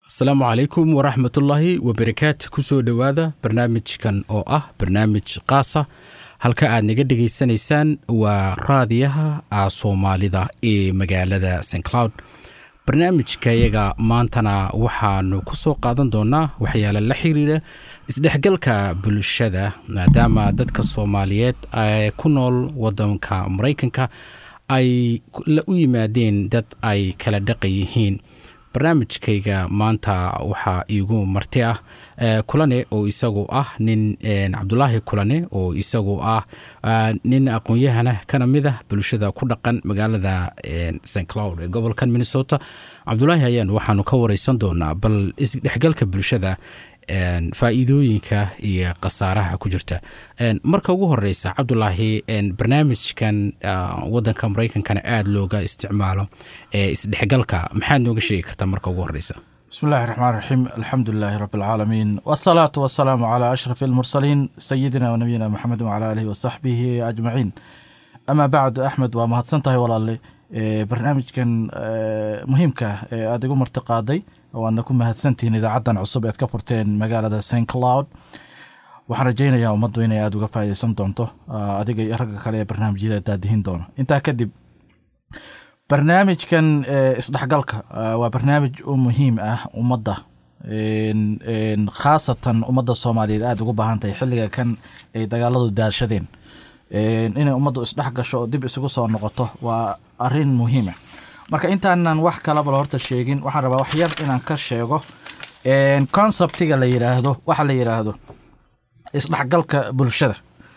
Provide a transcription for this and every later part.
asalaamu calaykum waraxmatullaahi wabarakaatu kusoo dhowaada barnaamijkan oo ah barnaamij qaasa halka aad naga dhegaysanaysaan waa raadiyaha soomaalida ee magaalada st cloud barnaamijkayaga maantana waxaanu ku soo qaadan doonaa waxyaale la xiriira isdhexgalka bulshada maadaama dadka soomaaliyeed ee ku nool wadanka maraykanka ay u yimaadeen dad ay kala dhaqan yihiin barnaamijkayga maanta waxaa iigu marti ah kulane oo isagu ah nin cabdulaahi kulane oo isagu ah nin aqoon-yahana kana mid ah bulshada ku dhaqan magaalada st cloud ee gobolkan minnesota cabdulaahi ayaan waxaanu ka wareysan doonaa bal isdhexgalka bulshada faa'iidooyinka iyo khasaaraha ku jirta marka ugu horeysa cabdulaahi barnaamijkan wadanka maraykankana aada looga isticmaalo ee isdhexgalka maxaad nooga sheegi kartaa marka ugu horeysa bismi illahi raxmaan raxiim alxamdu lilaahi rabi alcaalamiin wasalaatu wasalaamu calaa ashraf almursaliin sayidina wanabiyina maxamed wacala aalihi wasaxbihi ajmaciin amaa bacdu axmed waa mahadsan tahay walaale barnaamijkan muhiimka ee aada igu marti qaaday waadna ku mahadsantihiin idaacaddan cusub ead ka furteen magaalada st cloud waxaan rajaynayaa ummaddu inay aada uga faa'ideysan doonto adiga iyo ragga kale ee barnaamijyada daadihin doono intaa kadib barnaamijkan isdhexgalka waa barnaamij u muhiim ah ummadda khaasatan ummadda soomaaliyeed aada ugu baahan tahay xilliga kan ay dagaaladu daashadeen inay ummaddu isdhex gasho oo dib isugu soo noqoto waa arin muhiima marka intaanan wax kalaba horta sheegin waxaan rabaa wax yar inaan ka sheego conceptiga la yiraahdo waxa la yiraahdo isdhexgalka bulshada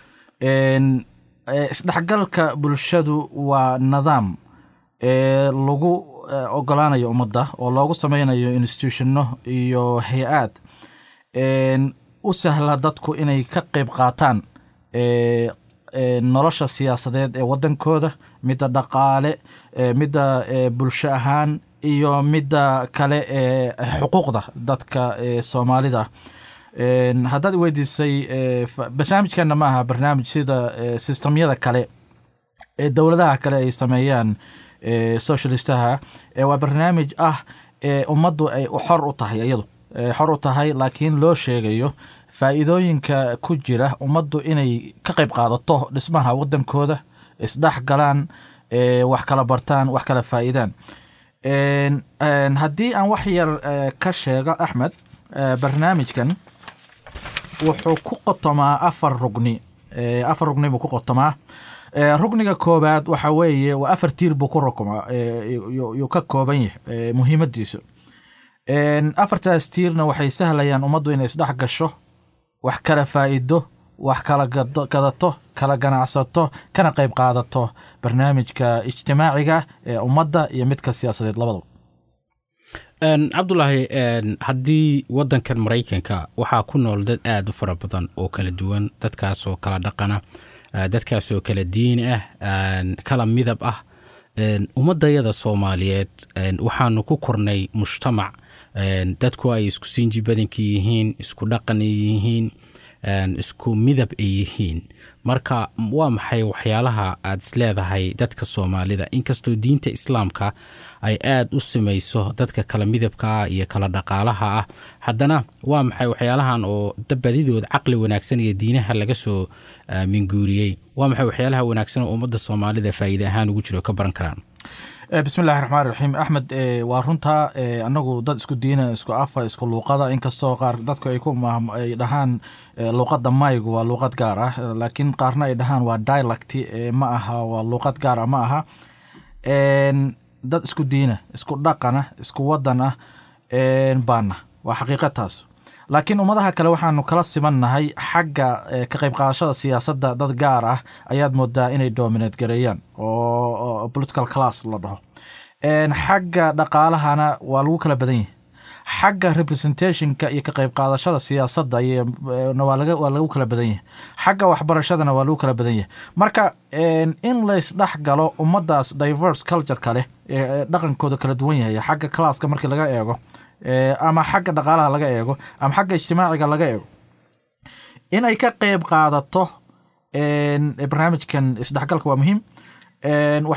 isdhexgalka bulshadu waa nidaam lagu ogolaanayo ummadda oo loogu sameynayo institutionno iyo hay-aad u sahla dadku inay ka qeyb qaataan nolosha siyaasadeed ee wadankooda midda dhaqaale midda bulsho ahaan iyo midda kale ee xuquuqda dadka soomaalida haddaad weydiisay barnaamijkana ma aha barnaamij sida sistamyada kale ee dowladaha kale ay sameeyaan socialistaha waa barnaamij ah ummaddu ay xor u tahay iyadu xor u tahay laakiin loo sheegayo faa'iidooyinka ku jira ummaddu inay ka qayb qaadato dhismaha wadankooda isdhex galaan wax kala bartaan wax kala faa'iidaan haddii aan wax yar ka sheego axmed barnaamijkan wuxuu ku qotomaa afar rugni afar rugni buu ku qotomaa rugniga koobaad waxa weeye waa afar tiir buu ku rukmaa yuu ka kooban yahay muhiimadiisu afartaas tiirna waxay sahlayaan ummaddu inay isdhex gasho wax kala faa'iido wax kala gadato kala ganacsato kana qayb qaadato barnaamijka ijtimaaciga ee ummadda iyo midka siyaasadeed labadaba cabdulaahi haddii wadankan maraykanka waxaa ku nool dad aada u fara badan oo kala duwan dadkaasoo kala dhaqana dadkaasoo kala diin ah kala midab ah ummadayada soomaaliyeed waxaanu ku kornay mujtamac dadku ay isku sinji badanka yihiin isku dhaqan ay yihiin isku midab ay yihiin marka waa maxay waxyaalaha aad isleedahay dadka soomaalida inkastoo diinta islaamka ay aada u samayso dadka kala midabka ah iyo kala dhaqaalaha ah haddana waa maxay waxyaalahan oo badidood caqli wanaagsan iyo diinaha laga soo minguuriyey waa maxay waxyaalaha wanaagsan oo ummadda soomaalida faa'iide ahaan ugu jiro ka baran karaan bismi illahi raxmaan raxiim axmed waa runtaa anagu dad isku diina isku afa isku luuqada inkastoo qaar dadku ay ku ay dhahaan luuqada maygu waa luuqad gaar ah laakiin qaarna ay dhahaan waa dialect ma aha waa luuqad gaar ah ma aha dad isku diina isku dhaqana isku wadan ah baana waa xaqiiqa taas laakiin ummadaha kale waxaanu kala simannahay xagga ka qayb qaadashada siyaasadda dad gaar ah ayaad moodaa inay dominate gareeyaan oo political class la dhaho xagga dhaqaalahana waa lagu kala badan yahay xagga representationka iyo ka qayb qaadashada siyaasadda waa lagu kala badan yahay xagga waxbarashadana waa lagu kala badan yahay marka in laysdhex galo ummaddaas diverse cultureka leh ee dhaqankooda kala duwan yahay xagga classka markii laga eego ama xagga dhaqaalaha laga eego ama xagga ijtimaaciga laga eego in ay ka qeyb qaadato barnaamijkan isdhexgalka waa muhiim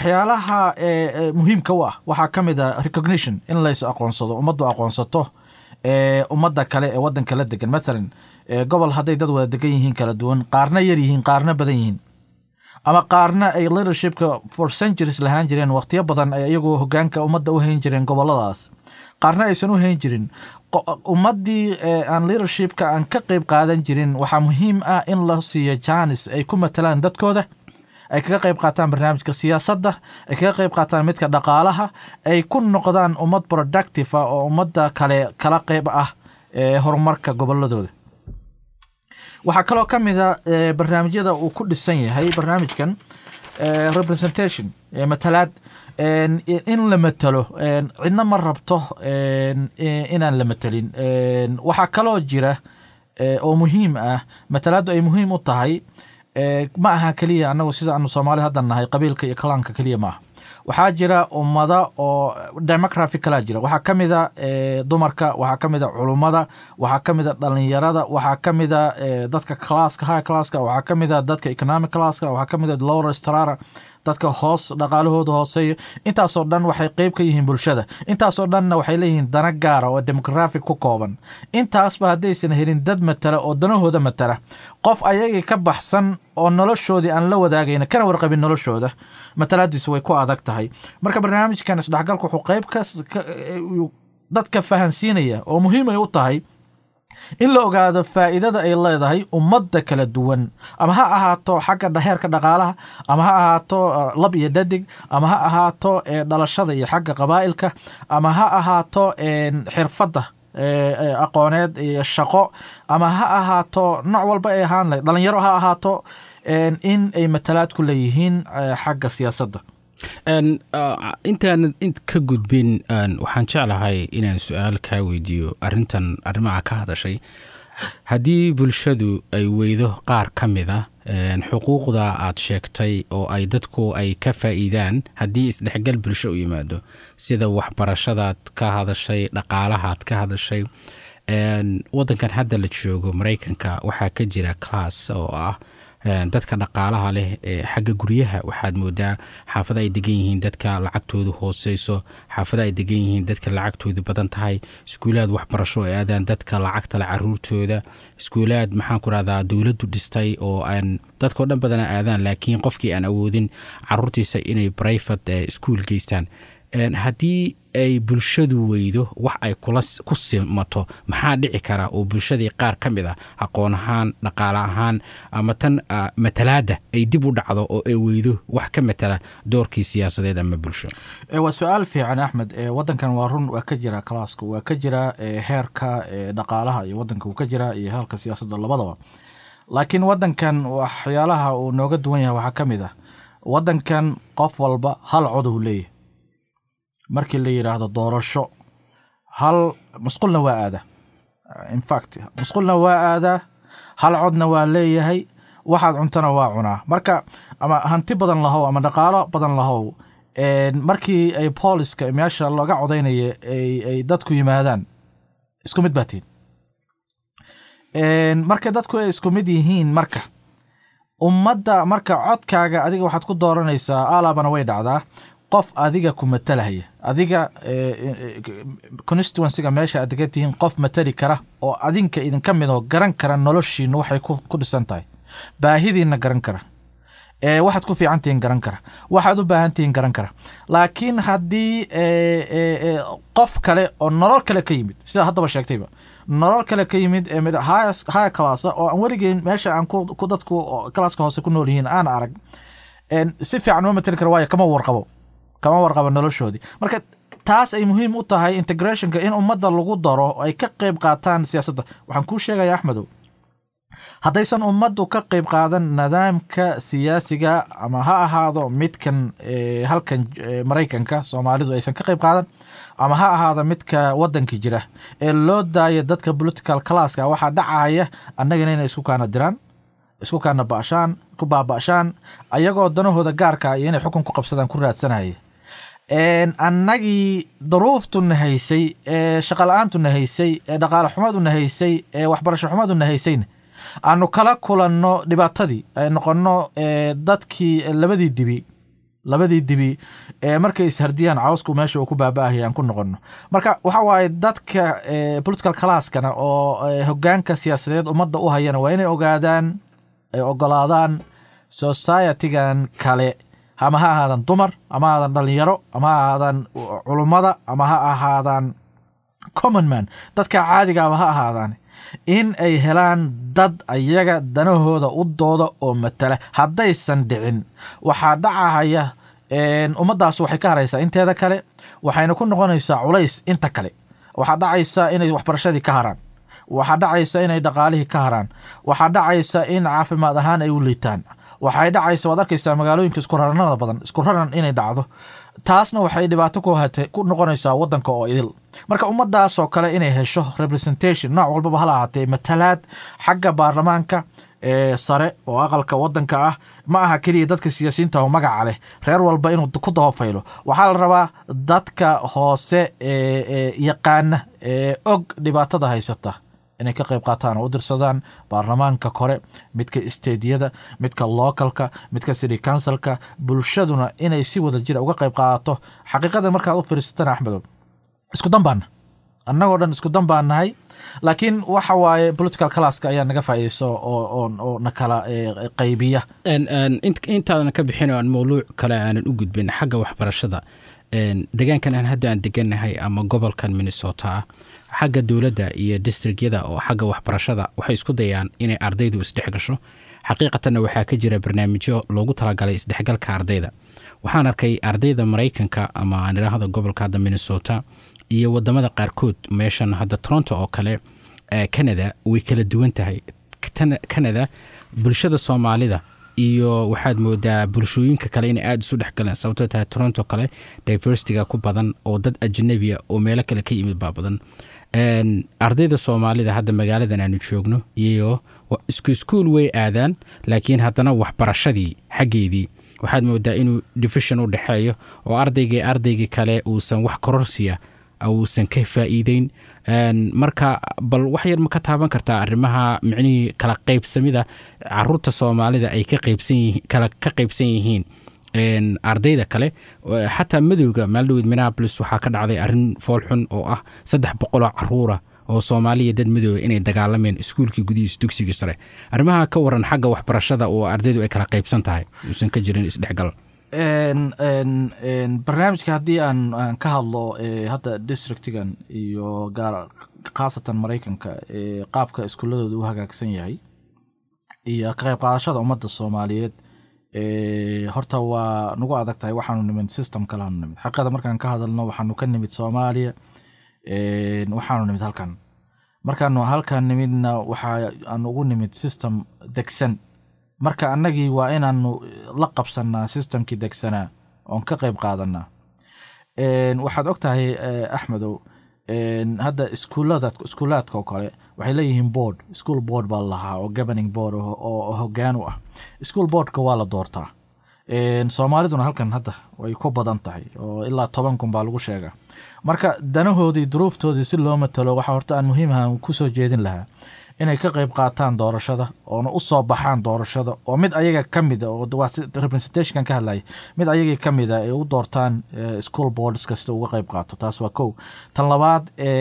waxyaalaha muhiimka u ah waxaa ka mid a recognition in lays aqoonsado ummaddu aqoonsato ummadda kale ee waddanka la degan mathalan gobol hadday dad wada degan yihiin kala duwan qaarna yar yihiin qaarna badan yihiin ama qaarna ay leadershipka for centuries lahaan jireen waqtiyo badan ay iyagoo hogaanka ummadda u hayn jireen goboladaas qaarna aysan u hayn jirin ummaddii aan leadershipka aan ka qeyb qaadan jirin waxaa muhiim ah in la siiyo janis ay ku matalaan dadkooda ay kaga qeyb qaataan barnaamijka siyaasadda ay kaga qeyb qaataan midka dhaqaalaha ay ku noqdaan ummad productive ah oo ummadda kale kala qeyb ah ee horumarka goboladooda waxaa kaloo ka mid a barnaamijyada uu ku dhisan yahay barnaamijkan representation matalaad in la matalo cidna ma rabto inaan la matelin waxaa kaloo jira oo muhiim ah matalaaddu ay muhiim u tahay ma aha keliya anagu sida aanu soomaali hadda nahay qabiilka iyo kalaanka keliya maaha waxaa jira ummada oo demography kalaa jira waxaa ka mid a dumarka waxaa ka mid a culummada waxaa ka mid a dhalinyarada waxaa ka mid a dadka classka high classka waxaa ka mid a dadka economic classka waxaa ka mid a lower strara dadka hoos dhaqaalahooda hooseeya intaasoo dhan waxay qeyb ka yihiin bulshada intaasoo dhanna waxay leeyihiin dana gaara oo demographic ku kooban intaasba haddaysan helin dad matala oo danahooda matala qof ayagii ka baxsan oo noloshoodii aan la wadaagayna kana warqabin noloshooda matalaadiisu way ku adag tahay marka barnaamijkan isdhexgalka wuxuu qeyb dadka fahansiinaya oo muhiim ay u tahay in la ogaado faa'iidada ay leedahay ummadda kala duwan ama ha ahaato xagga heerka dhaqaalaha ama ha ahaato lab iyo dhadig ama ha ahaato dhalashada iyo xagga qabaa'ilka ama ha ahaato xirfadda aqooneed iyo shaqo ama ha ahaato nooc walba ay ahaan lahayd dhalinyaro ha ahaato in ay matalaad ku leeyihiin xagga siyaasadda intaanan ka gudbin waxaan jeclahay inaan su-aal kaa weydiiyo arintan arrimaha ka hadashay haddii bulshadu ay weydo qaar ka mid a xuquuqda aad sheegtay oo ay dadku ay ka faa'iidaan haddii isdhexgal bulsho u yimaado sida waxbarashadaad ka hadashay dhaqaalahaad ka hadashay waddankan hadda la joogo maraykanka waxaa ka jira class oo ah dadka dhaqaalaha leh xagga guryaha waxaad moodaa xaafada ay degan yihiin dadka lacagtoodu hooseyso xaafada ay degan yihiin dadka lacagtoodu badan tahay iskuulaad waxbarasho ay aadaan dadka lacagtale caruurtooda iskuulaad maxaan ku rahdaa dowladdu dhistay oo aan dadkao dhan badana aadaan laakiin qofkii aan awoodin caruurtiisa inay brivate iskuol geystaan haddii ay bulshadu weydo wax ay ku simato maxaa dhici kara oo bulshadii qaar ka mid ah aqoon ahaan dhaqaale ahaan ama tan matalaadda ay dib u dhacdo oo ay weydo wax ka matala doorkii siyaasadeed ama bulsho waa su-aal fiican axmed wadankan waa run waa ka jira kalaaska waa ka jira heerka dhaqaalaha iyo wadanka uu ka jira iyo heerka siyaasadda labadaba laakiin wadankan waxyaalaha uu nooga duwan yahay waxaa ka mid ah wadankan qof walba hal cod uu leeyahay markii la yidhaahdo doorasho hal masqulna waa aadaa infact masqulna waa aadaa hal codna waa leeyahay waxaad cuntana waa cunaa marka ama hanti badan lahow ama dhaqaalo badan lahow markii ay booliska meesha looga codaynaya ay dadku yimaadaan isku mid baa tihin marka dadku ay isku mid yihiin marka ummadda marka codkaaga adiga waxaad ku dooranaysaa alaabana way dhacdaa qof adiga ku matalahaya adiga constituencyga meesha aad degan tihiin qof matali kara oo adinka idinka mid oo garan kara noloshiina waxay ku dhisan tahay baahidiina garan kara waxaad ku fiican tihiin garan kara waxaad u baahan tihiin garan kara laakiin haddii qof kale oo nolol kale ka yimid sida haddaba sheegtayba nolol kale ka yimid haya classa oo aan weligeyn meesha aan ku dadku classka hoose ku nool yihiin aan arag si fiican uma matali kara waayo kama warqabo kama warqabo noloshoodii marka taas ay muhiim u tahay integrationka in ummadda lagu daro ay ka qeyb qaataan siyaasadda waxaan kuu sheegaya axmedow haddaysan ummaddu ka qeyb qaadan nidaamka siyaasiga ama ha ahaado midkan halkan maraykanka soomaalidu aysan ka qeyb qaadan ama ha ahaado midka waddanka jira ee loo daaya dadka political classka waxaa dhacaya annagana inay isku kaana diraan isku kaana bashaan ku baaba'shaan ayagoo danahooda gaarka iyo inay xukun ku qabsadaan ku raadsanaya annagii daruuftuna haysay ee shaqala-aantuna haysay ee dhaqaale xumaduna haysay ee waxbarasho xumaduna haysayna aanu kala kulanno dhibaatadii ay noqonno dadkii labadii dibi labadii dibi ee markay ishardiyaan cawsku meesha uu ku baaba-ahaya aan ku noqono marka waxa waaye dadka political classkana oo hogaanka siyaasadeed ummadda u hayana waa inay ogaadaan ay ogolaadaan societygan kale ama ha ahaadan dumar ama ha ahaadan dhalinyaro ama ha ahaadan culummada ama ha ahaadaan common man dadka caadigaaba ha ahaadaan in ay helaan dad ayaga danahooda u dooda oo matala haddaysan dhicin waxaa dhacahaya ummaddaas waxay ka haraysaa inteeda kale waxayna ku noqonaysaa culays inta kale waxaa dhacaysa inay waxbarashadii ka haraan waxaa dhacaysa inay dhaqaalihii ka haraan waxaa dhacaysa in caafimaad ahaan ay u liitaan waxay dhacaysa waad arkaysaa magaalooyinka isku raranada badan isku raran inay dhacdo taasna waxay dhibaato ku noqonaysaa wadanka oo idil marka ummadaasoo kale inay hesho representation nooc walbaba hala ahaatee matalaad xagga baarlamaanka ee sare oo aqalka wadanka ah ma aha keliya dadka siyaasiyiinta oo magaca leh reer walba inuu ku dabafaylo waxaa la rabaa dadka hoose ee yaqaana ee og dhibaatada haysata inay ka qayb qaataan oo u dirsadaan baarlamaanka kore midka isteediyada midka localka midka city councilka bulshaduna inay si wada jira uga qayb qaadato xaqiiqada markaad u firiisatana axmedow isku dan baana annagoo dhan isku dan baan nahay laakiin waxa waaye political classka ayaa naga faa'iideyso oo na kala qaybiya intaadan ka bixin oo aan mawluuc kale aanan u gudbin xagga waxbarashada degaankan aan hadda aan degannahay ama gobolkan minnesota ah xagga dowladda iyo districtyada oo xagga waxbarashada waxay isku dayaan inay ardaydu isdhex gasho xaqiiqatanna waxaa ka jira barnaamijyo loogu talagalay isdhexgalka ardayda waxaan arkay ardayda maraykanka ama aan idhaahdo gobolka hadda minnesota iyo wadamada qaarkood meeshan hadda toronto oo kale canada way kala duwan tahay canada bulshada soomaalida iyo waxaad moodaa bulshooyinka kale inay aada isu dhexgaleen sababtoo tahay toronto kale diversityga ku badan oo dad ajnabia oo meelo kale ka yimid baa badan ardayda soomaalida hadda magaaladan aanu joogno iyo isku iskuol way aadaan laakiin haddana waxbarashadii xaggeedii waxaad moodaa inuu division u dhexeeyo oo ardaygii ardaygii kale uusan wax kororsiya uusan ka faa'iideyn marka bal wax yar ma ka taaban kartaa arrimaha micnihii kala qaybsamida caruurta soomaalida ay ka qaybsan yihiin ardayda kale xataa madowga maaldhoweed minneabolis waxaa ka dhacday arrin foolxun oo ah saddex boqoloo caruura oo soomaaliya dad madooba inay dagaalameen iskuulkii gudihiisa dugsigii sare arrimaha ka waran xagga waxbarashada oo ardaydu ay kala qaybsan tahay uusan ka jirin isdhexgal barnaamijka haddii aan ka hadlo hadda districtigan iyo gaar khaasatan maraykanka qaabka iskuuladooda u hagaagsan yahay iyo ka qayb qaadashada ummadda soomaaliyeed horta waa nagu adag tahay waxaanu nimid system kaleanu nimid xaqiiqada markaan ka hadalno waxaanu ka nimid soomaaliya waxaanu nimid halkan markaanu halkan nimidna waxaanu ugu nimid system degsan marka annagii waa inaanu la qabsanaa systemkii degsanaa oon ka qayb qaadanaa waxaad og tahay axmedow hadda iskuulada iskuulaadka oo kale waxay leeyihiin board school board baa lahaa oo governing board oo hoggaan u ah school boardka waa la doortaa soomaaliduna halkan hadda way ku badan tahay oo ilaa toban kun baa lagu sheegaa marka danahoodii duruuftoodii si loo matalo waxaa horta aan muhiimaha kusoo jeedin lahaa inay ka qayb qaataan doorashada oona u soo baxaan doorashada oo mid ayaga ka mida oo representationkan ka hadlaya mid ayagii ka mida ay u doortaan school boards kasta uga qayb qaato taas waa kow tan labaad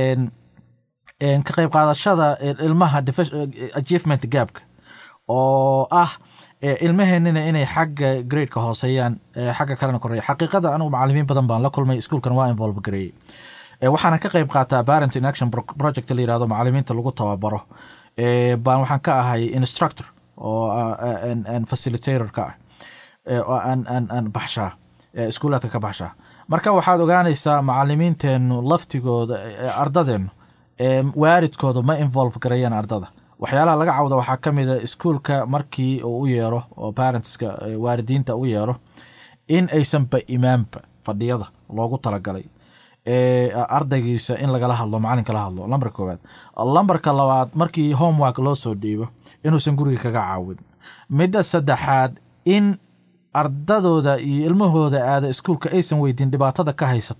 ka qayb qaadashada ilmaha achievement gaabka oo ah ilmaheenina inay xagga gradeka hooseeyaan xagga kalena koreeya xaqiiqada anigu macalimiin badan baan la kulmay iskuulkan waa involve gareeyey waxaana ka qayb qaataa parent in action project la yirahdo macalimiinta lagu tababaro baan waxaan ka ahay instructor oo facilitator ka ah aan baxshaa iskuulaadka ka baxshaa marka waxaad ogaanaysaa macalimiinteenu laftigooda ardadeennu waaridkooda ma involve gareeyaan ardada waxyaalaha laga cawda waxaa ka mid a iskuulka markii uu u yeero oo parentska waalidiinta u yeero in aysanba imaanba fadhiyada loogu talagalay ardaygiisa in lagala hadlo macalinka la hadlo lambarka koowaad lambarka labaad markii homework loo soo dhiibo inuusan guriga kaga caawin midda saddexaad in ardadooda iyo ilmahooda aada iskuulka aysan weydiin dhibaatada ka haysata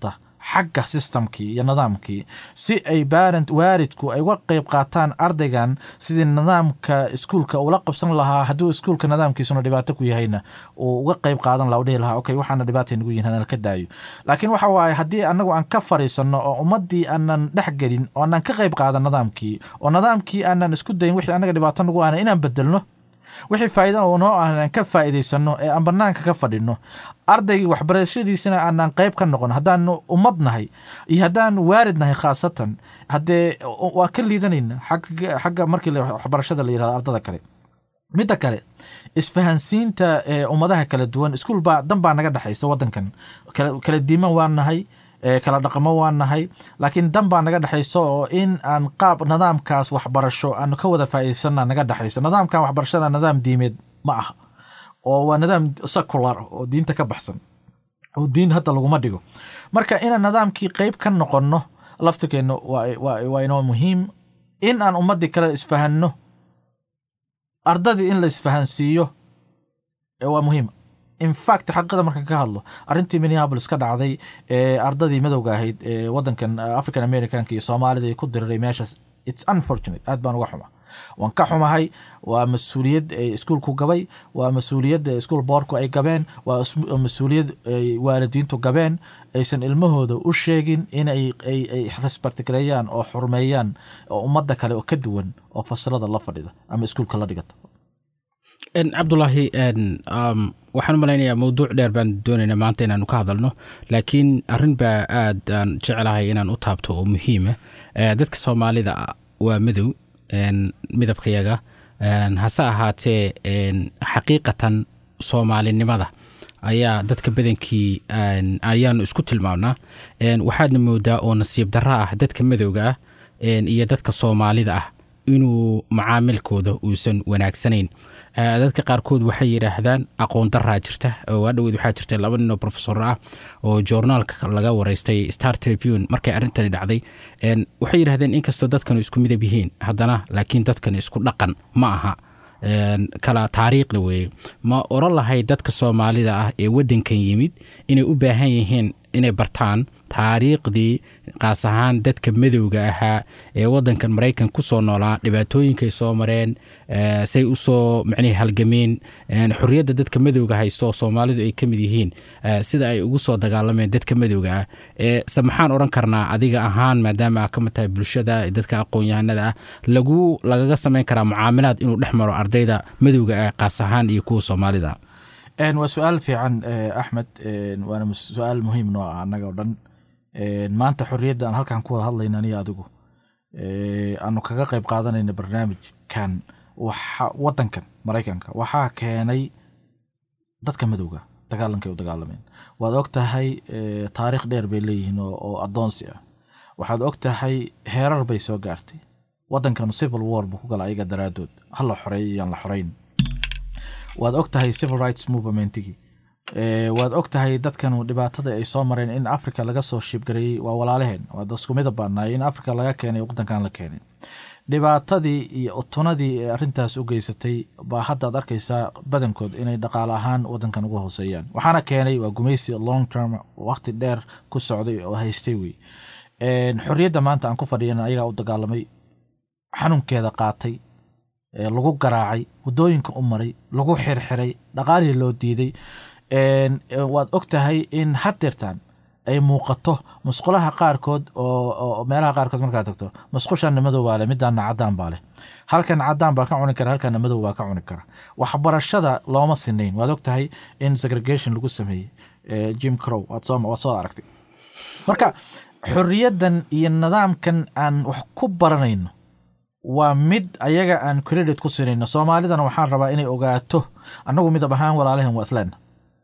xagga systemkii iyo nidaamkii si ay barent waaridku ay uga qeyb qaataan ardaygan sidii nidaamka iskuulka ula qabsan lahaa hadduu iskuulka nidaamkiisuna dhibaato ku yahayna uu uga qeyb qaadan laha u dhihi lahaa okay waxaana dhibaatay nagu yihin hanala ka daayo laakiin waxa waaye haddii anagu aan ka fariisanno oo ummaddii aanan dhex gelin oo aanan ka qeyb qaadan nidaamkii oo nidaamkii aanan isku dayin wixii anaga dhibaato nagu ahna inaan bedelno wixii faa'iida oo noo ah aan ka faa'iidaysano ee aan banaanka ka fadhino ardaygii waxbarashadiisina aanan qayb ka noqon haddaanu ummad nahay iyo haddaan waarid nahay khaasatan haddee waa ka liidanayna xagga markii waxbarashada la yirahdo ardada kale midda kale isfahansiinta ummadaha kala duwan iskuul baa dan baa naga dhexaysa wadankan kala diiman waa nahay kala dhaqamo waa nahay laakiin dan baa naga dhexaysa oo in aan qaab nidaamkaas waxbarasho aanu ka wada faa'iidaysana naga dhexayso nidaamkan waxbarashada nidaam diimeed ma aha oo waa nidaam secular oo diinta ka baxsan oo diin hadda laguma dhigo marka inaan nidaamkii qeyb ka noqonno laftirkeenna waa inoo muhiim in aan ummaddii kale isfahanno ardadii in la isfahansiiyo waa muhiim infact xaqiiqada markaan ka hadlo arrintii minneabolis ka dhacday ee ardadii madowga ahayd ee wadankan african americanka iyo soomaalida ay ku diriray meeshaas its unfortunate aad baan uga xuma waan ka xumahay waa mas-uuliyad iskuulku gabay waa mas-uuliyad iskuul boorku ay gabeen waa mas-uuliyad ay waalidiintu gabeen aysan ilmahooda u sheegin in ay respectgareeyaan oo xurmeeyaan oo ummadda kale oo ka duwan oo fasilada la fadhida ama iskuulka la dhigata cabdulaahi waxaan u malaynayaa mowduuc dheer baan doonaynaa maanta inaanu ka hadalno laakiin arrin baa aad aan jecelahay inaan u taabto oo muhiima dadka soomaalida waa madow midabkayaga hase ahaatee xaqiiqatan soomaalinimada ayaa dadka badankii ayaanu isku tilmaamnaa waxaadna moodaa oo nasiib darro ah dadka madowga ah iyo dadka soomaalida ah inuu macaamilkooda uusan wanaagsanayn dadka qaarkood waxay yidhaahdaan aqoon daraa jirta oo adhoweed waxaa jirta laba nin oo profesor ah oo joornaalka laga wareystay star tribune markay arrintani dhacday waxay yidhahdeen inkastoo dadkanu isku midab yihiin haddana laakiin dadkan isku dhaqan ma aha kala taariikhda weeye ma oran lahay dadka soomaalida ah ee waddankan yimid inay u baahan yihiin inay bartaan taariikhdii qaas ahaan dadka madowga ahaa ee waddankan maraykan ku soo noolaa dhibaatooyinkay soo mareen say u soo macnihi halgameen xorriyadda dadka madowga haysto oo soomaalidu ay ka mid yihiin sida ay ugu soo dagaalameen dadka madowga ah se maxaan odhan karnaa adiga ahaan maadaama aa ka mid tahay bulshada dadka aqoon-yahanada ah lagu lagaga samayn karaa mucaamilaad inuu dhex maro ardayda madowga ah qaas ahaan iyo kuwa soomaalida waa su-aal fiican axmed waana su-aal muhiim noo ah annaga o dhan maanta xorriyadda aan halkan ku wada hadlayna aniyo adigu aanu kaga qayb qaadanayna barnaamijkan wadankan maraykanka waxaa keenay dadka madowga dagaalankay u dagaalameen waad og tahay taariikh dheer bay leeyihiin oo addoonsi ah waxaad og tahay heerar bay soo gaartay waddankan civil war buu ku gala ayaga daraaddood ha la xoreeyo iyaan la xoreyn waad og tahay civil rights movementigii waad og tahay dadkanu dhibaatada ay soo mareen in africa laga soo shiibgareeyey waa walaalaheen waa dasku midab baanaay in africa laga keenay waddankan la keenay dhibaatadii iyo utunadii ee arrintaas u geysatay baa haddaad arkaysaa badankood inay dhaqaale ahaan waddankan uga hooseeyaan waxaana keenay waa gumaysi long term waqti dheer ku socday oo haystay wey xorriyadda maanta aan ku fadhiyan ayagaa u dagaalamay xanuunkeeda qaatay lagu garaacay waddooyinka u maray lagu xirxiray dhaqaalihii loo diiday waad og tahay in hadeertaan ay muuqato musqulaha qaarkood oo meelaha qaarkood markaad tagto musqushanna madow baa leh midaana cadaan baa leh halkan cadaan baa ka cuni kara halkana madow baa ka cuni kara waxbarashada looma sinayn waad og tahay in segregation lagu sameeyey jim crow waad soo aragtay marka xorriyaddan iyo nidaamkan aan wax ku baranayno waa mid ayaga aan credit ku sinayno soomaalidana waxaan rabaa inay ogaato annagu midab ahaan walaalahan waa isleena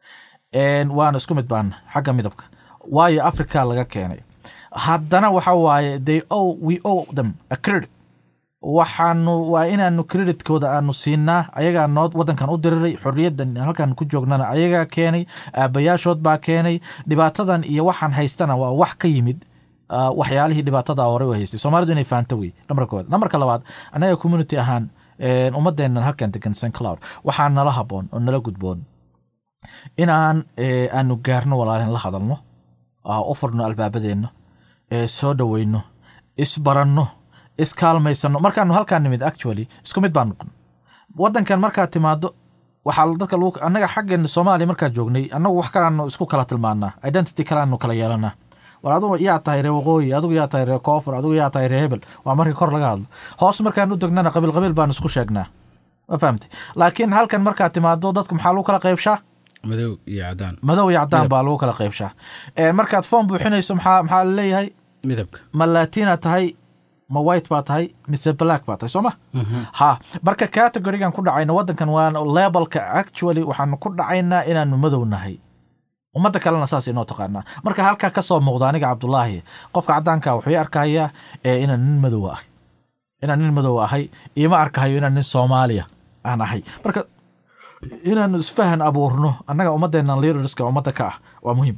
waana isku mid baana xagga midabka waayo africa laga keenay haddana waxa waaye they ow we ow them a credit waxaanu waa inaanu creditkooda aanu siinaa ayagaa noo waddankan u diriray xorriyaddan halkan ku joognana ayagaa keenay aabayaashood baa keenay dhibaatadan iyo waxaan haystana waa wax ka yimid waxyaalihii dhibaatada hore u haystay soomaalidu inay fahanto wey nambarka koowaad nambarka labaad annaga community ahaan ummadeennan halkan degan st cloud waxaa nala haboon oo nala gudboon inaan aanu gaarno walaalin la hadalno u furno albaabadeenna soo dhoweyno isbaranno iskaalmaysano markaanu halkaan nimid actually isku mid baan noqon wadankan markaad timaado waxaa dadka lagu annaga xaggeena soomaaliya markaad joognay annagu wax kalaanu isku kala tilmaanaa identity kalaanu kala yeelanaa war adugu yaa tahay ree waqooyi adigu yaa tahay ree koofur adigu yaa tahay ree hebel waa markii kor laga hadlo hoos markaan u degnana qabiil qabiil baanu isku sheegnaa ma fahamtay laakiin halkan markaad timaado dadku maxaa lagu kala qaybshaa madow iyo cadaan madow iyo cadaan baa lagu kala qaybshaa markaad foom buuxinayso maxaa maxaa laleeyahay midabka ma latina tahay ma white baa tahay mise black baa tahay soo ma ha marka categorigan ku dhacayna wadankan waa lebalka actually waxaanu ku dhacaynaa inaanu madow nahay ummadda kalena saas inoo taqaanaa marka halkaa ka soo muuqda aniga cabdulaahi qofka caddaanka wuxuu i arkayaa inaan nin madow ahay inaan nin madow ahay iima arkahayo inaan nin soomaaliya aan ahay marka inaanu isfahan abuurno annaga ummadeennan leaderska ummadda ka ah waa muhiim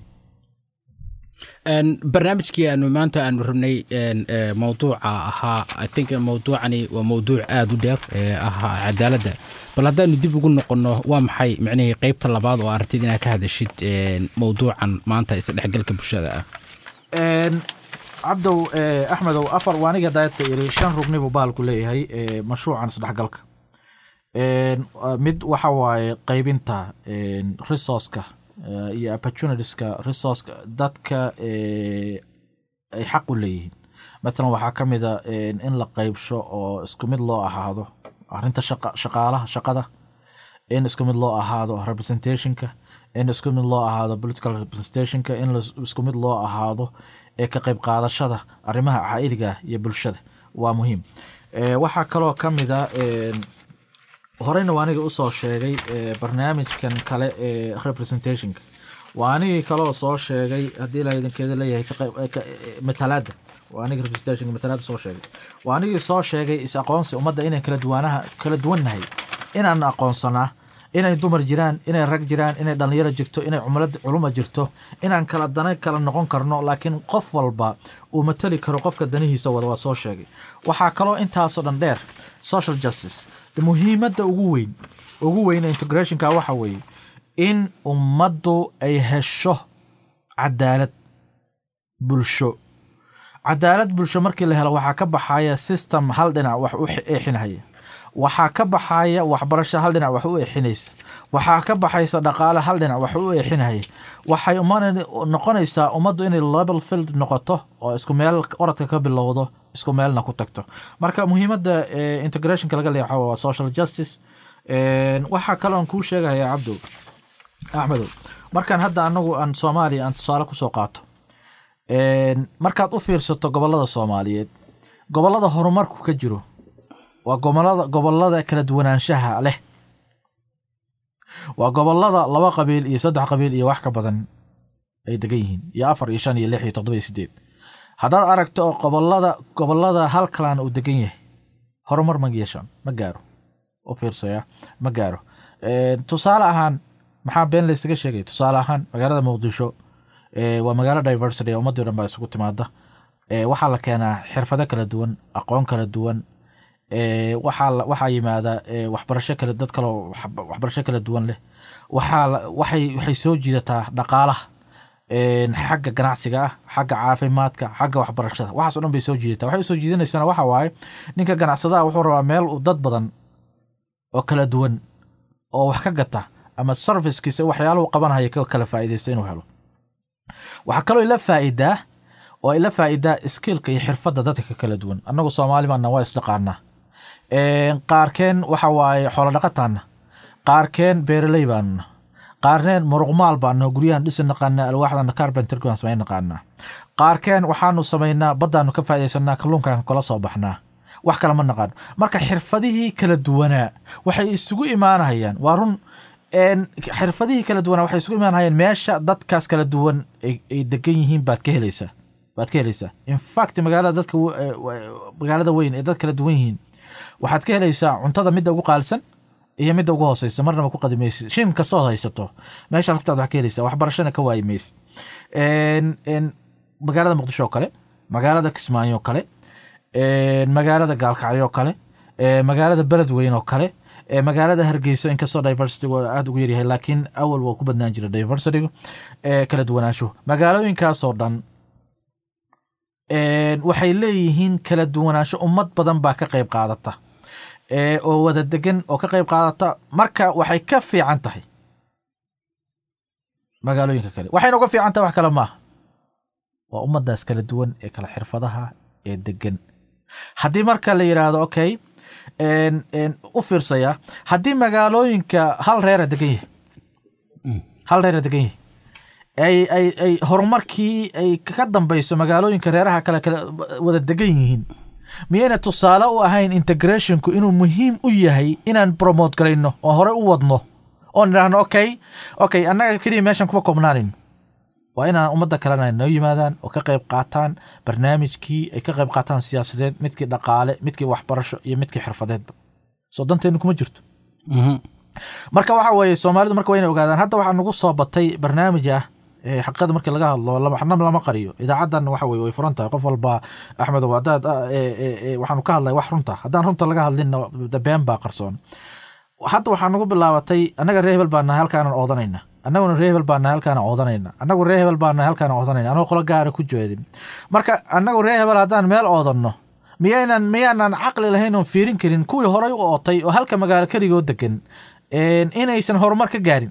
barnaamijkii aanu maanta aanu rabnay mowduuca ahaa i think mowduucani waa mowduuc aada u dheer ee ahaa cadaaladda bal haddaanu dib ugu noqonno waa maxay micnihii qeybta labaad oo aragtid inaad ka hadashid mowduucan maanta isdhexgalka bulshada ah cabdow axmedow afar waa aniga daayadta iri shan rugni buu baalku leeyahay mashruucan isdhexgalka mid waxa waaye qeybinta resourceka iyo opportunitieska resourceka dadka ay xaq u leeyihiin mathalan waxaa ka mid a in la qeybsho oo isku mid loo ahaado arrinta shaqaalaha shaqada in isku mid loo ahaado representationka in isku mid loo ahaado political representationka in isku mid loo ahaado ee ka qeyb qaadashada arrimaha caa'idiga iyo bulshada waa muhiim waxaa kaloo ka mid a horeyna waa aniga usoo sheegay barnaamijkan kale ee representationka waa anigii kaloo soo sheegay haddii ilaa idinkeeda leeyahay matalaada waa aniga representationka matalaada soo sheegay waa anigii soo sheegay is aqoonsi ummadda inaan kala duwaanaha kala duwannahay inaan aqoonsanaa inay dumar jiraan inay rag jiraan inay dhallinyaro jirto inay cumlad culuma jirto inaan kala dana kala noqon karno laakiin qof walba uu matali karo qofka danihiisa wada waa soo sheegay waxaa kaloo intaasoo dhan dheer social justice muhiimadda ugu weyn ugu weyn integrationka waxa weeye in ummaddu ay hesho cadaalad bulsho cadaalad bulsho markii la helo waxaa ka baxaya system hal dhinac wax u eexinaya waxaa ka baxaya waxbarasho hal dhinac wax u eexinaysa waxaa ka baxaysa dhaqaale hal dhinac wax u eexinaya waxay noqonaysaa ummaddu inay level field noqoto oo isku meel oradka ka bilowdo isku meelna ku tagto marka muhiimadda integrationka laga leexo waa social justice waxaa kaloo aan kuu sheegaya cabdow axmedow markaan hadda anagu aan soomaaliya aan tusaale kusoo qaato markaad u fiirsato gobolada soomaaliyeed gobolada horumarku ka jiro waa gobolada gobolada kala duwanaanshaha leh waa gobolada laba qabiil iyo saddex qabiil iyo wax ka badan ay degan yihiin iyo afar iyo shan iyo lix iyo toddoba iyo sideed haddaad aragto oo gobolada gobolada hal kalaan uu degan yahay horumar ma yeeshaan ma gaaro u fiirsaya ma gaaro tusaale ahaan maxaa been laysaga sheegay tusaale ahaan magaalada muqdisho waa magaalo diversity ummadii dhan baa isugu timaada waxaa la keenaa xirfado kala duwan aqoon kala duwan waxaa yimaada waxbarasho kale dad kaloo waxbarasho kala duwan leh waxay soo jiidataa dhaqaalaha xagga ganacsiga ah xagga caafimaadka xagga waxbarashada waxaas o dhan bay soo jiidataa waxay usoo jiidanaysana waxa waaye ninka ganacsadaha wuxuu rabaa meel uu dad badan oo kala duwan oo wax ka gata ama servicekiisa waxyaaluhu qabanhaya ka kala faa'iidaysta inuu helo waxaa kaloo ila faa'iidaa oo ila faa'iidaa skillka iyo xirfadda dadka ka kala duwan annagu soomaali baana waa isdhaqaanaa qaarkeen waxa waaye xoolo dhaqataana qaarkeen beeraley baanuna qaarneen muruqmaal baano guryahan dhisi naqaanaa alwaaxdana carpenterk baan samayn naqaanaa qaarkeen waxaanu samaynaa baddaanu ka faa'iidaysanaa kalluunkaan kala soo baxnaa wax kale ma naqaano marka xirfadihii kala duwanaa waxay isugu imaanahayaan waa run xirfadihii kala duwanaa waxay isugu imaanahayaan meesha dadkaas kala duwan ay degan yihiin baad ka helaysaa baad ka helaysaa infact magaalada dadka magaalada weyn ee dad kala duwan yihiin waxaad ka helaysaa cuntada midda ugu qaalisan iyo midda ugu hooseysa marnaba ku qadimaysid shin kastood haysato meesha lagtaad wax ka helaysaa waxbarashana ka waayi maysid magaalada muqdisho oo kale magaalada kismaayo oo kale magaalada gaalkacyo oo kale magaalada beledweyn oo kale ee magaalada hargeysa inkastoo diversitygu aada ugu yaryahay laakiin awal waa ku badnaan jira diversitygu ee kala duwanaanshuhu magaalooyinkaasoo dhan waxay leeyihiin kala duwanaansho ummad badan baa ka qayb qaadata oo wada degan oo ka qayb qaadata marka waxay ka fiican tahay magaalooyinka kale waxayna uga fiican tahay wax kale maaha waa ummaddaas kala duwan ee kala xirfadaha ee degan haddii marka la yidhaahdo okay u fiirsaya haddii magaalooyinka hal reera degan yahay hal reera degan yahay ay ay ay horumarkii ay ka dambeyso magaalooyinka reeraha kale kale wada degan yihiin miyayna tusaale u ahayn integrationku inuu muhiim u yahay inaan promote garayno oo hore u wadno oon idhaahno okay okay annaga keliya meeshan kuma koobnaanin waa inaan ummadda kalena noo yimaadaan oo ka qayb qaataan barnaamijkii ay ka qayb qaataan siyaasadeed midkii dhaqaale midkii waxbarasho iyo midkii xirfadeedba soo danteennu kuma jirto marka waxa weeye soomaalidu marka waa inay ogaadaan hadda waxaa nagu soo batay barnaamij ah xaqiiqada markii laga hadlo waxna lama qariyo idaacaddan waxa weye way furan tahay qof walba axmedow haddaad waxaanu ka hadlay wax runta haddaan runta laga hadlinna been baa qarsoon hadda waxaa nagu bilaabatay annaga ree hebel baa nahay halkaanan oodanayna annaguna ree hebel baa nahay halkaanan oodanayna annagu ree hebel baa nahay halkaanan oodanayna anagoo qolo gaara ku jeedin marka annagu ree hebel haddaan meel oodanno miyaynan miyaanan caqli lahayn oon fiirin karin kuwii horay u ootay oo halka magaalo keligoo degan inaysan horumar ka gaarin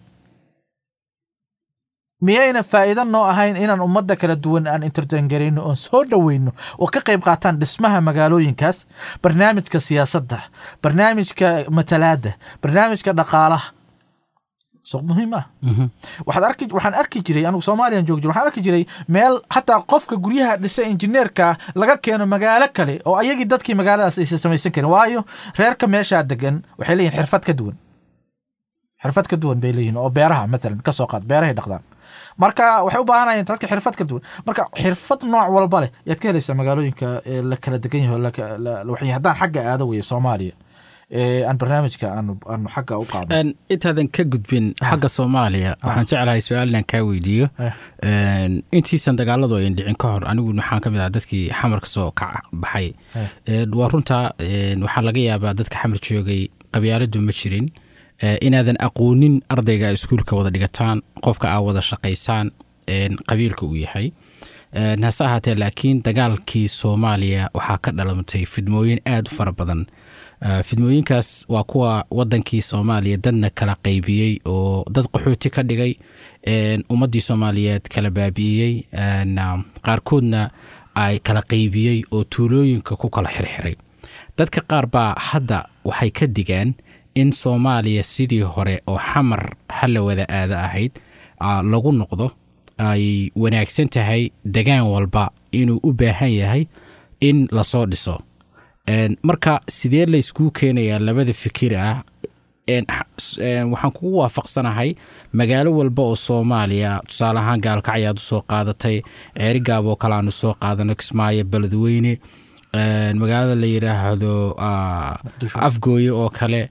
miyayna faa'iido noo ahayn inaan ummadda kala duwan aan intertengarayno oon soo dhoweyno oo ka qayb qaataan dhismaha magaalooyinkaas barnaamijka siyaasadda barnaamijka matalaadda barnaamijka dhaqaalaha suuq muhiim ah waxaad arki waxaan arki jiray anigu soomaaliyan joog jir waxaan arki jiray meel xataa qofka guryaha dhisa injineerka laga keeno magaalo kale oo ayagii dadkii magaaladaas aysan samaysan karin waayo reerka meeshaa degan waxay leeyihin xirfad ka duwan xirfad ka duwan bay leeyihin oo beeraha matalan kasoo qaad beerahay dhaqdaan marka waxay u baahanayeen dadka xirfad ka duwan marka xirfad nooc walba leh yaad ka helaysaa magaalooyinka la kala degan yahay haddaan xagga aado weye soomaaliya aan barnaamijka aanu aanu xagga u qaadno intaadan ka gudbin xagga soomaaliya waxaan jeclahay su-aal inaan kaa weydiiyo intiisan dagaaladu ayn dhicin ka hor anigu waxaan ka mid ah dadkii xamarka soo kac baxay waa runta waxaa laga yaabaa dadka xamar joogay qabyaaladu ma jirin inaadan aqoonin ardayga iskuulka wada dhigataan qofka aa wada shaqaysaan qabiilka uu yahay hase ahaatee laakiin dagaalkii soomaaliya waxaa ka dhalamtay fidmooyin aad u fara badan fidmooyinkaas waa kuwa wadankii soomaaliya dadna kala qaybiyey oo dad qaxooti ka dhigay ummaddii soomaaliyeed kala baabi'iyey qaarkoodna ay kala qaybiyey oo tuulooyinka ku kala xirxiray dadka qaar baa hadda waxay ka digaan in soomaaliya sidii hore oo xamar hala wada aada ahayd lagu noqdo ay wanaagsan tahay degaan walba inuu u baahan yahay in lasoo dhiso marka sidee layskuu keenayaa labada fikir ah waxaan kugu waafaqsanahay magaalo walba oo soomaaliya tusaale ahaan gaalkacyaad u soo qaadatay ceerigaab oo kale aanu soo qaadano kismaayo beledweyne magaalada la yidhaahdo afgooye oo kale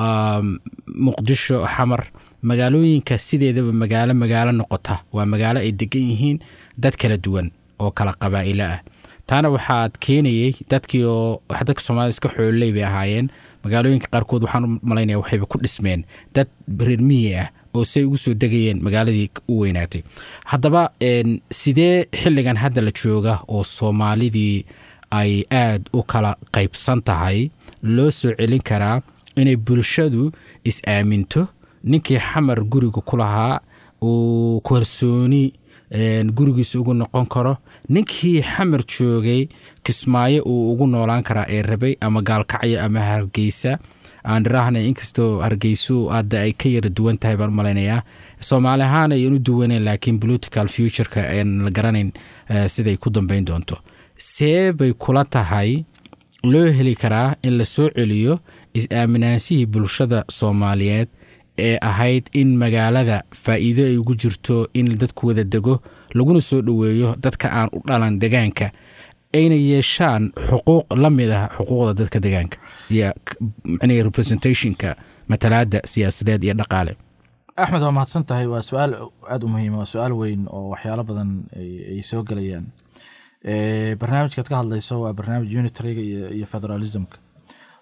muqdisho xamar magaalooyinka sideedaba magaalo magaalo noqota waa magaalo ay degan yihiin dad kala duwan oo kala qabaa'ilo ah taana waxaad keenayey dadkii oo dadka soomaalida iska xoololey bay ahaayeen magaalooyinka qaarkood waxaan u malaynaya waxayba ku dhismeen dad reer miyi ah oo say ugu soo degayeen magaaladii u weynaatay haddaba sidee xilligan hadda la jooga oo soomaalidii ay aad u kala qaybsan tahay loo soo celin karaa inay bulshadu is-aaminto ninkii xamar guriga ku lahaa uu kalsooni gurigiisa ugu noqon karo ninkii xamar joogay kismaayo uu ugu noolaan karaa ee rabay ama gaalkacyo ama hargeysa aan dhiraahna inkastoo hargeysu hadda ay ka yara duwan tahay baan malaynayaa soomaali ahaan ayan u duwaneyn laakiin political futureka aan la garanayn siday ku dambeyn doonto see bay kula tahay loo heli karaa in la soo celiyo is-aaminaanshihii bulshada soomaaliyeed ee ahayd in magaalada faa'iido ay ugu jirto in dadku wada dego laguna soo dhoweeyo dadka aan u dhalan degaanka ayna yeeshaan xuquuq la mid ah xuquuqda dadka degaanka iyo micnihi representationka matalaadda siyaasadeed iyo dhaqaale axmed waa mahadsan tahay waa su-aal aada u muhiima waa su-aal weyn oo waxyaalo badan ay soo gelayaan barnaamijkaad ka hadlayso waa barnaamij unitariga iyo federalismka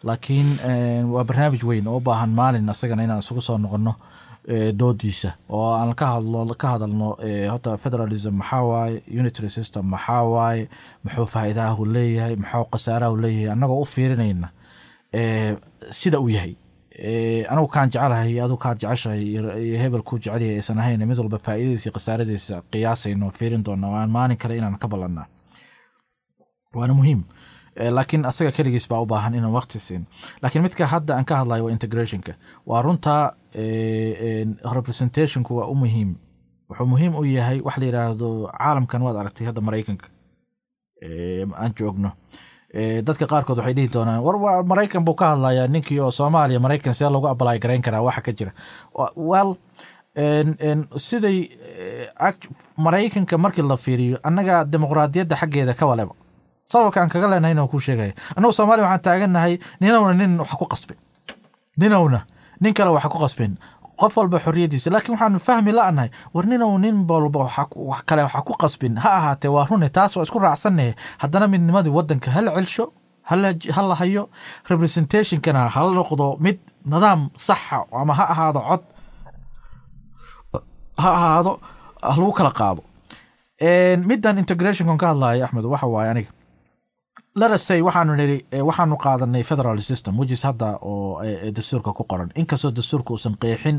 laakiin waa barnaamij weyn oo u baahan maalin asagana inaan isugu soo noqono doodiisa oo aan ka hadlo ka hadalno horta federalism maxaa waaye unitary system maxaa waaye muxuu faa'iidahu leeyahay muxuu khasaarahu leeyahay annagoo u fiirinayna sida uu yahay anigu kaan jecelahay adu kaad jeceshahay iyo hebel kuu jecelyahay aysan ahayn mid walba faa'iidadiisa iyo khasaaradiisa qiyaasayno fiirin doona waan maalin kale inaan ka ballanaa waana muhiim laakiin asaga keligiis baa u baahan inaan waqti siin laakiin midka hadda aan ka hadlayo waa integrationka waa runta representationku waa u muhiim wuxuu muhiim u yahay wax la yidhaahdo caalamkan waad aragtay hadda maraykanka aan joogno dadka qaarkood waxay dhihi doonaan war maraykan buu ka hadlayaa ninkii oo soomaaliya maraykan see lagu abalay garayn karaa waxa ka jira well siday maraykanka markii la fiiriyo annaga dimuqraadiyadda xaggeeda ka waleba sababka aan kaga leenahay inaan kuu sheegaya annagu soomaaliya waxaan taagannahay ninowna nin wax ku qasbin ninowna nin kale wax ku qasbin qof walba xorriyadiisa laakiin waxaan fahmi la'nahay war ninow nin walba wax kale waxa ku qasbin ha ahaatee waa rune taas waa isku raacsannahe haddana midnimadii waddanka hala celsho hala hayo representationkana hala noqdo mid nidaam saxa ama ha ahaado cod ha ahaado lagu kala qaado middan integrationkan ka hadlaya axmed waxa waaye aniga larasay waxaanu niri waxaanu qaadanay federal system wejis hadda oo dastuurka ku qoran inkastoo dastuurka uusan qeexin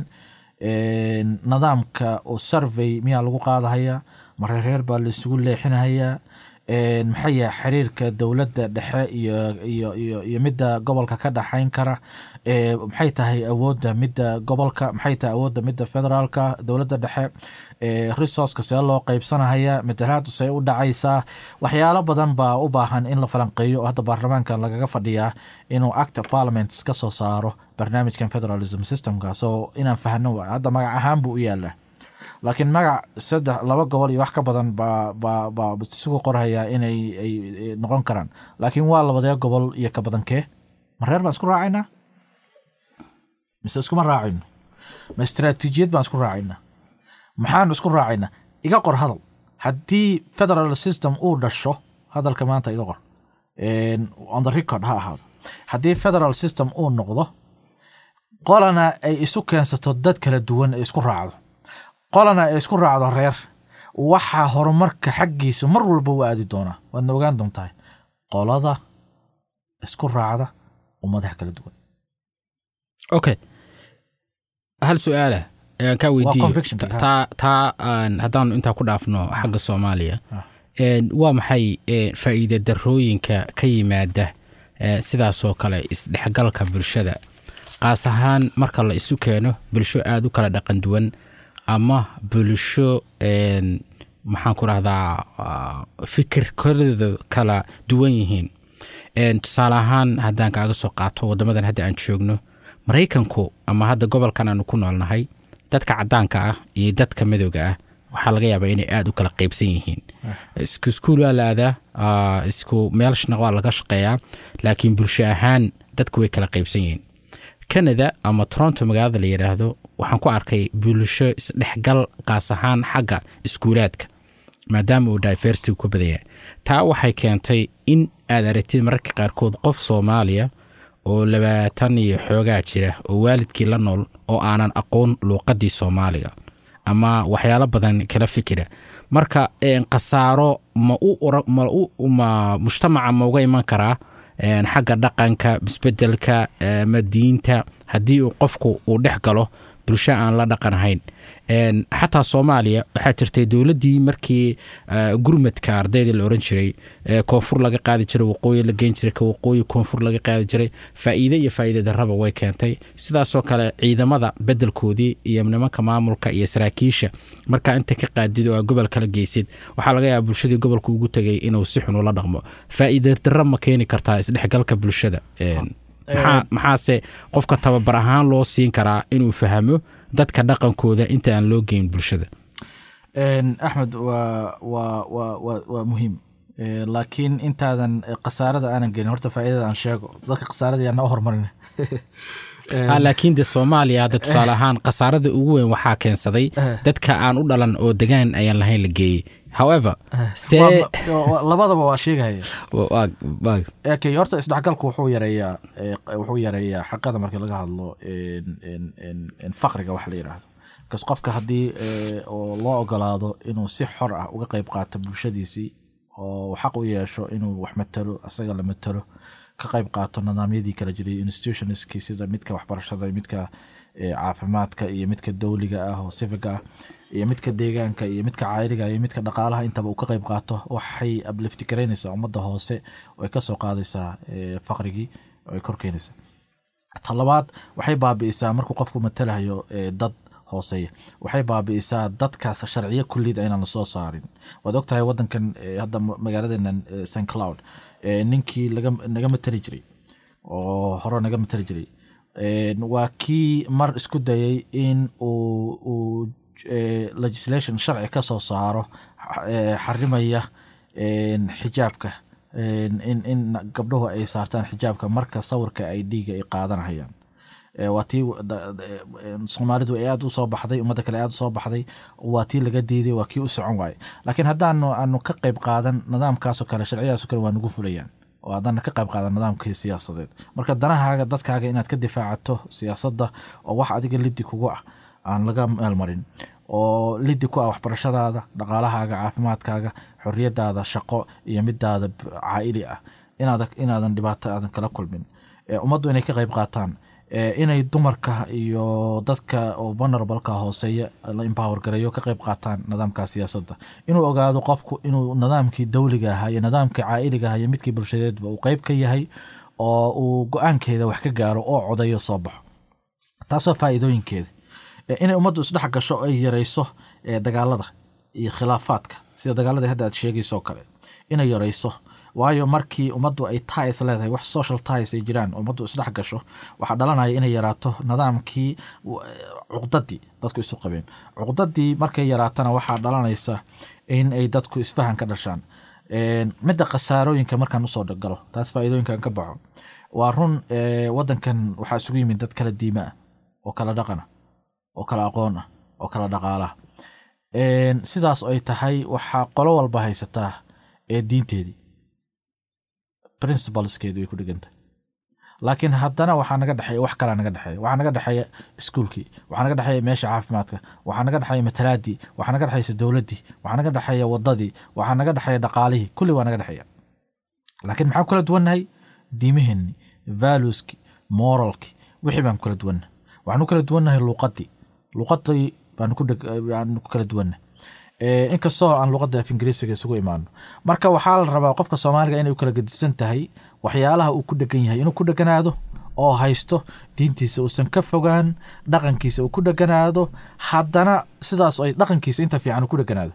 nidaamka oo survey miyaa lagu qaadahaya mareereer baa laisugu leexinahayaa maxay yahay xiriirka dowladda dhexe iyo iyo iyo iyo midda gobolka ka dhexayn kara maxay tahay awoodda midda gobolka maxay tahay awoodda midda federaalka dowladda dhexe resourceka see loo qeybsanahaya matalaadu see u dhacaysaa waxyaalo badan baa u baahan in la falanqeeyo oo hadda baarlamaankan lagaga fadhiyaa inuu act of parliament ka soo saaro barnaamijkan federalism systemka so inaan fahno hadda magac ahaan buu u yaalaa laakiin magac saddex laba gobol iyo wax ka badan baa baa baa isugu qorhayaa inay ay noqon karaan laakiin waa labadee gobol iyo ka badankee ma reer baan isku raacaynaa mise iskuma raacayno ma istaraatiijiyad baan isku raacaynaa maxaanu isku raacaynaa iga qor hadal haddii federal system uu dhasho hadalka maanta iga qor on the record ha ahaado haddii federal system uu noqdo qolana ay isu keensato dad kala duwan ay isku raacdo qolana ay isku raacdo reer waxaa horumarka xaggiisa mar walba u aadi doonaa waadna ogaan doontahay qolada isku raacda ummadaha kala duwan okay hal su-aala ayaan kaa weydiiyo taa taa aan haddaanu intaa ku dhaafno xagga soomaaliya waa maxay faa'iida darooyinka ka yimaada sidaasoo kale isdhexgalka bulshada qaas ahaan marka la isu keeno bulsho aada u kala dhaqan duwan ama bulsho maxaan ku rahdaa fikirkooda kala duwan yihiin tusaale ahaan haddaan kaaga soo qaato waddamadan hadda aan joogno maraykanku ama hadda gobolkan aanu ku noolnahay dadka caddaanka ah iyo dadka madowga ah waxaa laga yaabaa inay aada u kala qeybsan yihiin isku iskuul waa la aadaa isku meelshna waa laga shaqeeyaa laakiin bulsho ahaan dadku way kala qeybsan yihiin canada ama toronto magaalada la yidhaahdo waxaan ku arkay bulsho isdhexgal qaas ahaan xagga iskuulaadka maadaama uu diversity ku badaya taa waxay keentay in aad aragtid mararka qaarkood qof soomaaliya oo labaatan iyo xoogaa jira oo waalidkii la nool oo aanan aqoon luuqadii soomaaliga ama waxyaalo badan kala fikira marka khasaaro ma ma mujtamaca ma uga iman karaa xagga dhaqanka isbedelka ma diinta haddii uu qofku uu dhex galo bulsho aan la dhaqanahayn xataa soomaaliya waxaa jirtay dowladdii markii gurmadka ardayda la oran jiray koonfur laga qaadi jiray waqooyi la geyn jiray ka waqooyi koonfur laga qaadi jiray faa'iide iyo faa'iide darraba way keentay sidaasoo kale ciidamada beddelkoodii iyo nimanka maamulka iyo saraakiisha markaa inta ka qaadid oo aa gobol kala geysid waxaa laga yaaba bulshadii gobolka ugu tegay inuu si xun ula dhaqmo faa'iide darro ma keeni kartaa isdhexgalka bulshada maxaase qofka tababar ahaan loo siin karaa inuu fahmo dadka dhaqankooda inta aan loo geyn bulshada axmed waa waa waa wa waa muhiim laakiin intaadan khasaarada aanan gelin horta faa'iidada aan sheego dadka khasaarada yaa noo hormarin laakiin de soomaaliya hadda tusaale ahaan khasaarada ugu weyn waxaa keensaday dadka aan u dhalan oo degaan ayaan lahayn la geeyey however see Waa- waa- labadaba waa sheegaya waa- waa- okay horta isdhexgalku wuxuu yareeyaa eh, wuxuu yareeyaa xaqada marka laga hadlo en- en- en- en faqriga wax la yidhaahdo bcause qofka haddii eh, oo loo ogolaado inuu si xor ah uga qeyb qaato bulshadiisii oo xaq u yeesho inuu wax matalo asaga la matalo ka qeyb qaato nidaamyadii kala jiray institutionskii sida midka waxbarashada iyo midka eh, caafimaadka iyo midka dowliga ah oo civiga ah iyo midka deegaanka iyo midka caayiriga iyo midka dhaqaalaha intaba uu ka qeyb qaato waxay ablifti garaynaysaa ummadda hoose oo ay kasoo qaadaysaa eh, faqrigii oo ay kor keenaysaa ta labaad waxay baabi'isaa markuu qofku matalayo eh, dad hooseeya waxay baabi'isaa dadkaas sharciyo kulliyad aynan la soo saarin waad ogtahay wadankan eh, hadda ma- magaaladenan eh, st cloud eh, ninkii laga naga matali jiray oo hore naga matali jiray Eh, waa kii mar isku dayay in uu uu eh, legislation sharci ka soo saaro eh, xarimaya en, xijaabka en, in in gabdhuhu ay saartaan xijaabka marka sawirka ay dhiiga ay qaadanayaan Eh, waa tii da- da- eh, soomaalidu ay aada u soo baxday ummadda kale aada u soo baxday waa tii laga diiday waa kii u socon waayey laakiin haddaanu aanu ka qayb qaadan nidaamkaasoo kale sharciyadaasoo kale waa nagu fulayaan oo haddana ka qayb qaadan nidaamkii siyaasadeed marka danahaaga dadkaaga inaad ka difaacato siyaasadda oo wax adiga liddi kugu ah aan laga meelmarin oo liddi ku ah waxbarashadaada dhaqaalahaaga caafimaadkaaga xorriyadaada shaqo iyo midaada b- caa'ili ah inaada inaadan dhibaato aadan kala kulmin Eh, ummaddu inay ka qayb qaataan eh, inay dumarka iyo dadka oo vulnerableka hooseeya la empower gareeyo ka qayb qaataan nidaamka siyaasadda inuu ogaado qofku inuu nidaamkii dowliga ahaa iyo nidaamkii caa'iliga ahaa iyo midkii bulshadeedba uu qayb ka yahay oo uu go-aankeeda wax ka gaaro oo codayo soo baxo taasoo faa'iidooyinkeeda Eh, inay ummaddu isdhex gasho ay yarayso eh, dagaalada iyo khilaafaadka sida dagaaladii hadda aad sheegayso oo kale inay yarayso waayo markii ummaddu ay ties leedahay wax social ties ay jiraan ummaddu isdhex gasho waxaa dhalanaya inay yaraato nidaamkii w- cuqdadii dadku isu qabeen cuqdadii markay yaraatana waxaa dhalanaysa in ay dadku isfahan ka dhashaan En, midda khasaarooyinka markaan usoo galo taas faa'iidooyinkan ka baxo waa run eh, wadankan waxaa isugu yimid dad kala diima ah oo kala dhaqan ah oo kala aqoon ah oo kala dhaqaala ah En, sidaas ay tahay waxaa qolo walba haysataa ee diinteedii principleskeedu way ku dhigantay laakiin haddana waxaa naga dhexeeya wax kalaa naga dhexeeya waxaa naga dhexeeya iskuulkii waxaa naga dhexeeya meesha caafimaadka waxaa naga dhexeeya matalaadii waxaa naga dhexeysa dowladdii waxaa naga dhexeeya wadadii waxaa naga dhexeeya dhaqaalihii kulli waa naga dhexeeya laakiin maxaan ku kala duwannahay diimaheenni valueski moralki wixii baan ku kala duwannahay waxaan u kala duwannahay luuqadii luuqadii baan ku dheg- baan ku kala duwannahay Eh, inkastoo aan luuqadda af ingiriisiga isugu imaano marka waxaa la rabaa qofka soomaaliga inay u kala gedisan tahay waxyaalaha uu ku dhegan yahay inuu ku dheganaado oo haysto diintiisa uusan ka fogaan dhaqankiisa uu ku dheganaado haddana sidaas ay dhaqankiisa inta fiican uu ku dheganaado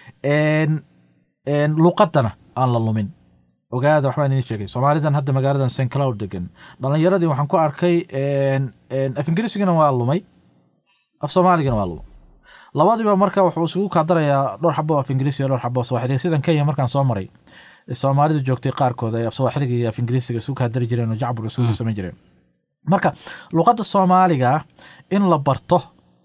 En- en, luuqadana aan la lumin ogaada waxbaan idin sheegay soomaalidan hadda magaaladan st cloud degan dhalinyaradii waxaan ku arkay en- en, af ingiriisigana waa lumay af soomaaligana waa lumay labadiiba marka wuxuu isugu kaadarayaa dhowr xabo af ingiriisi iyo dhowr xabo af sawaaxili sidan kenya markaan soo maray soomaalidu joogtay qaarkood ay af sawaaxiliga iyo af ingiriisiga isugu kaadari jireen oo jacbur isugu samayn jireen marka luqadda soomaaliga in la barto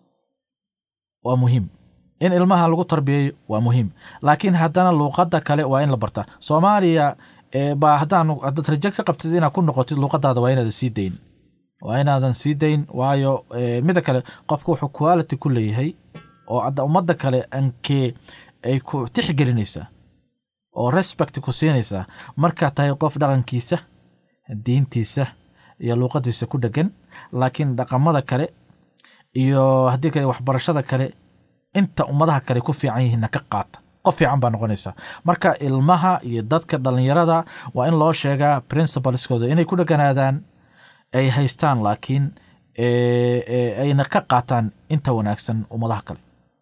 waa muhiim in ilmaha lagu tarbiyeeyo waa muhiim laakiin haddana luuqadda kale waa in la bartaa soomaaliya eh, baa haddaan haddaad rajo ka qabtid inaad ku noqotid luuqadaada waa inaadan sii dayn waa inaadan sii dayn waayo eh, mida kale qofku wuxuu quality ku leeyahay oo hadda ummadda kale ankee ay ku tixgelinaysaa oo respect ku siinaysaa markaad tahay qof dhaqankiisa diintiisa iyo luuqadiisa ku dhegan laakiin dhaqamada kale iyo haddii kale waxbarashada kale inta ummadaha kale ku fiican yihiinna ka qaata qof fiican baa noqonaysaa marka ilmaha iyo dadka dhallinyarada waa in loo sheegaa principleskooda inay ku dheganaadaan ay haystaan laakiin eh, eh, ayna ka qaataan inta wanaagsan ummadaha kale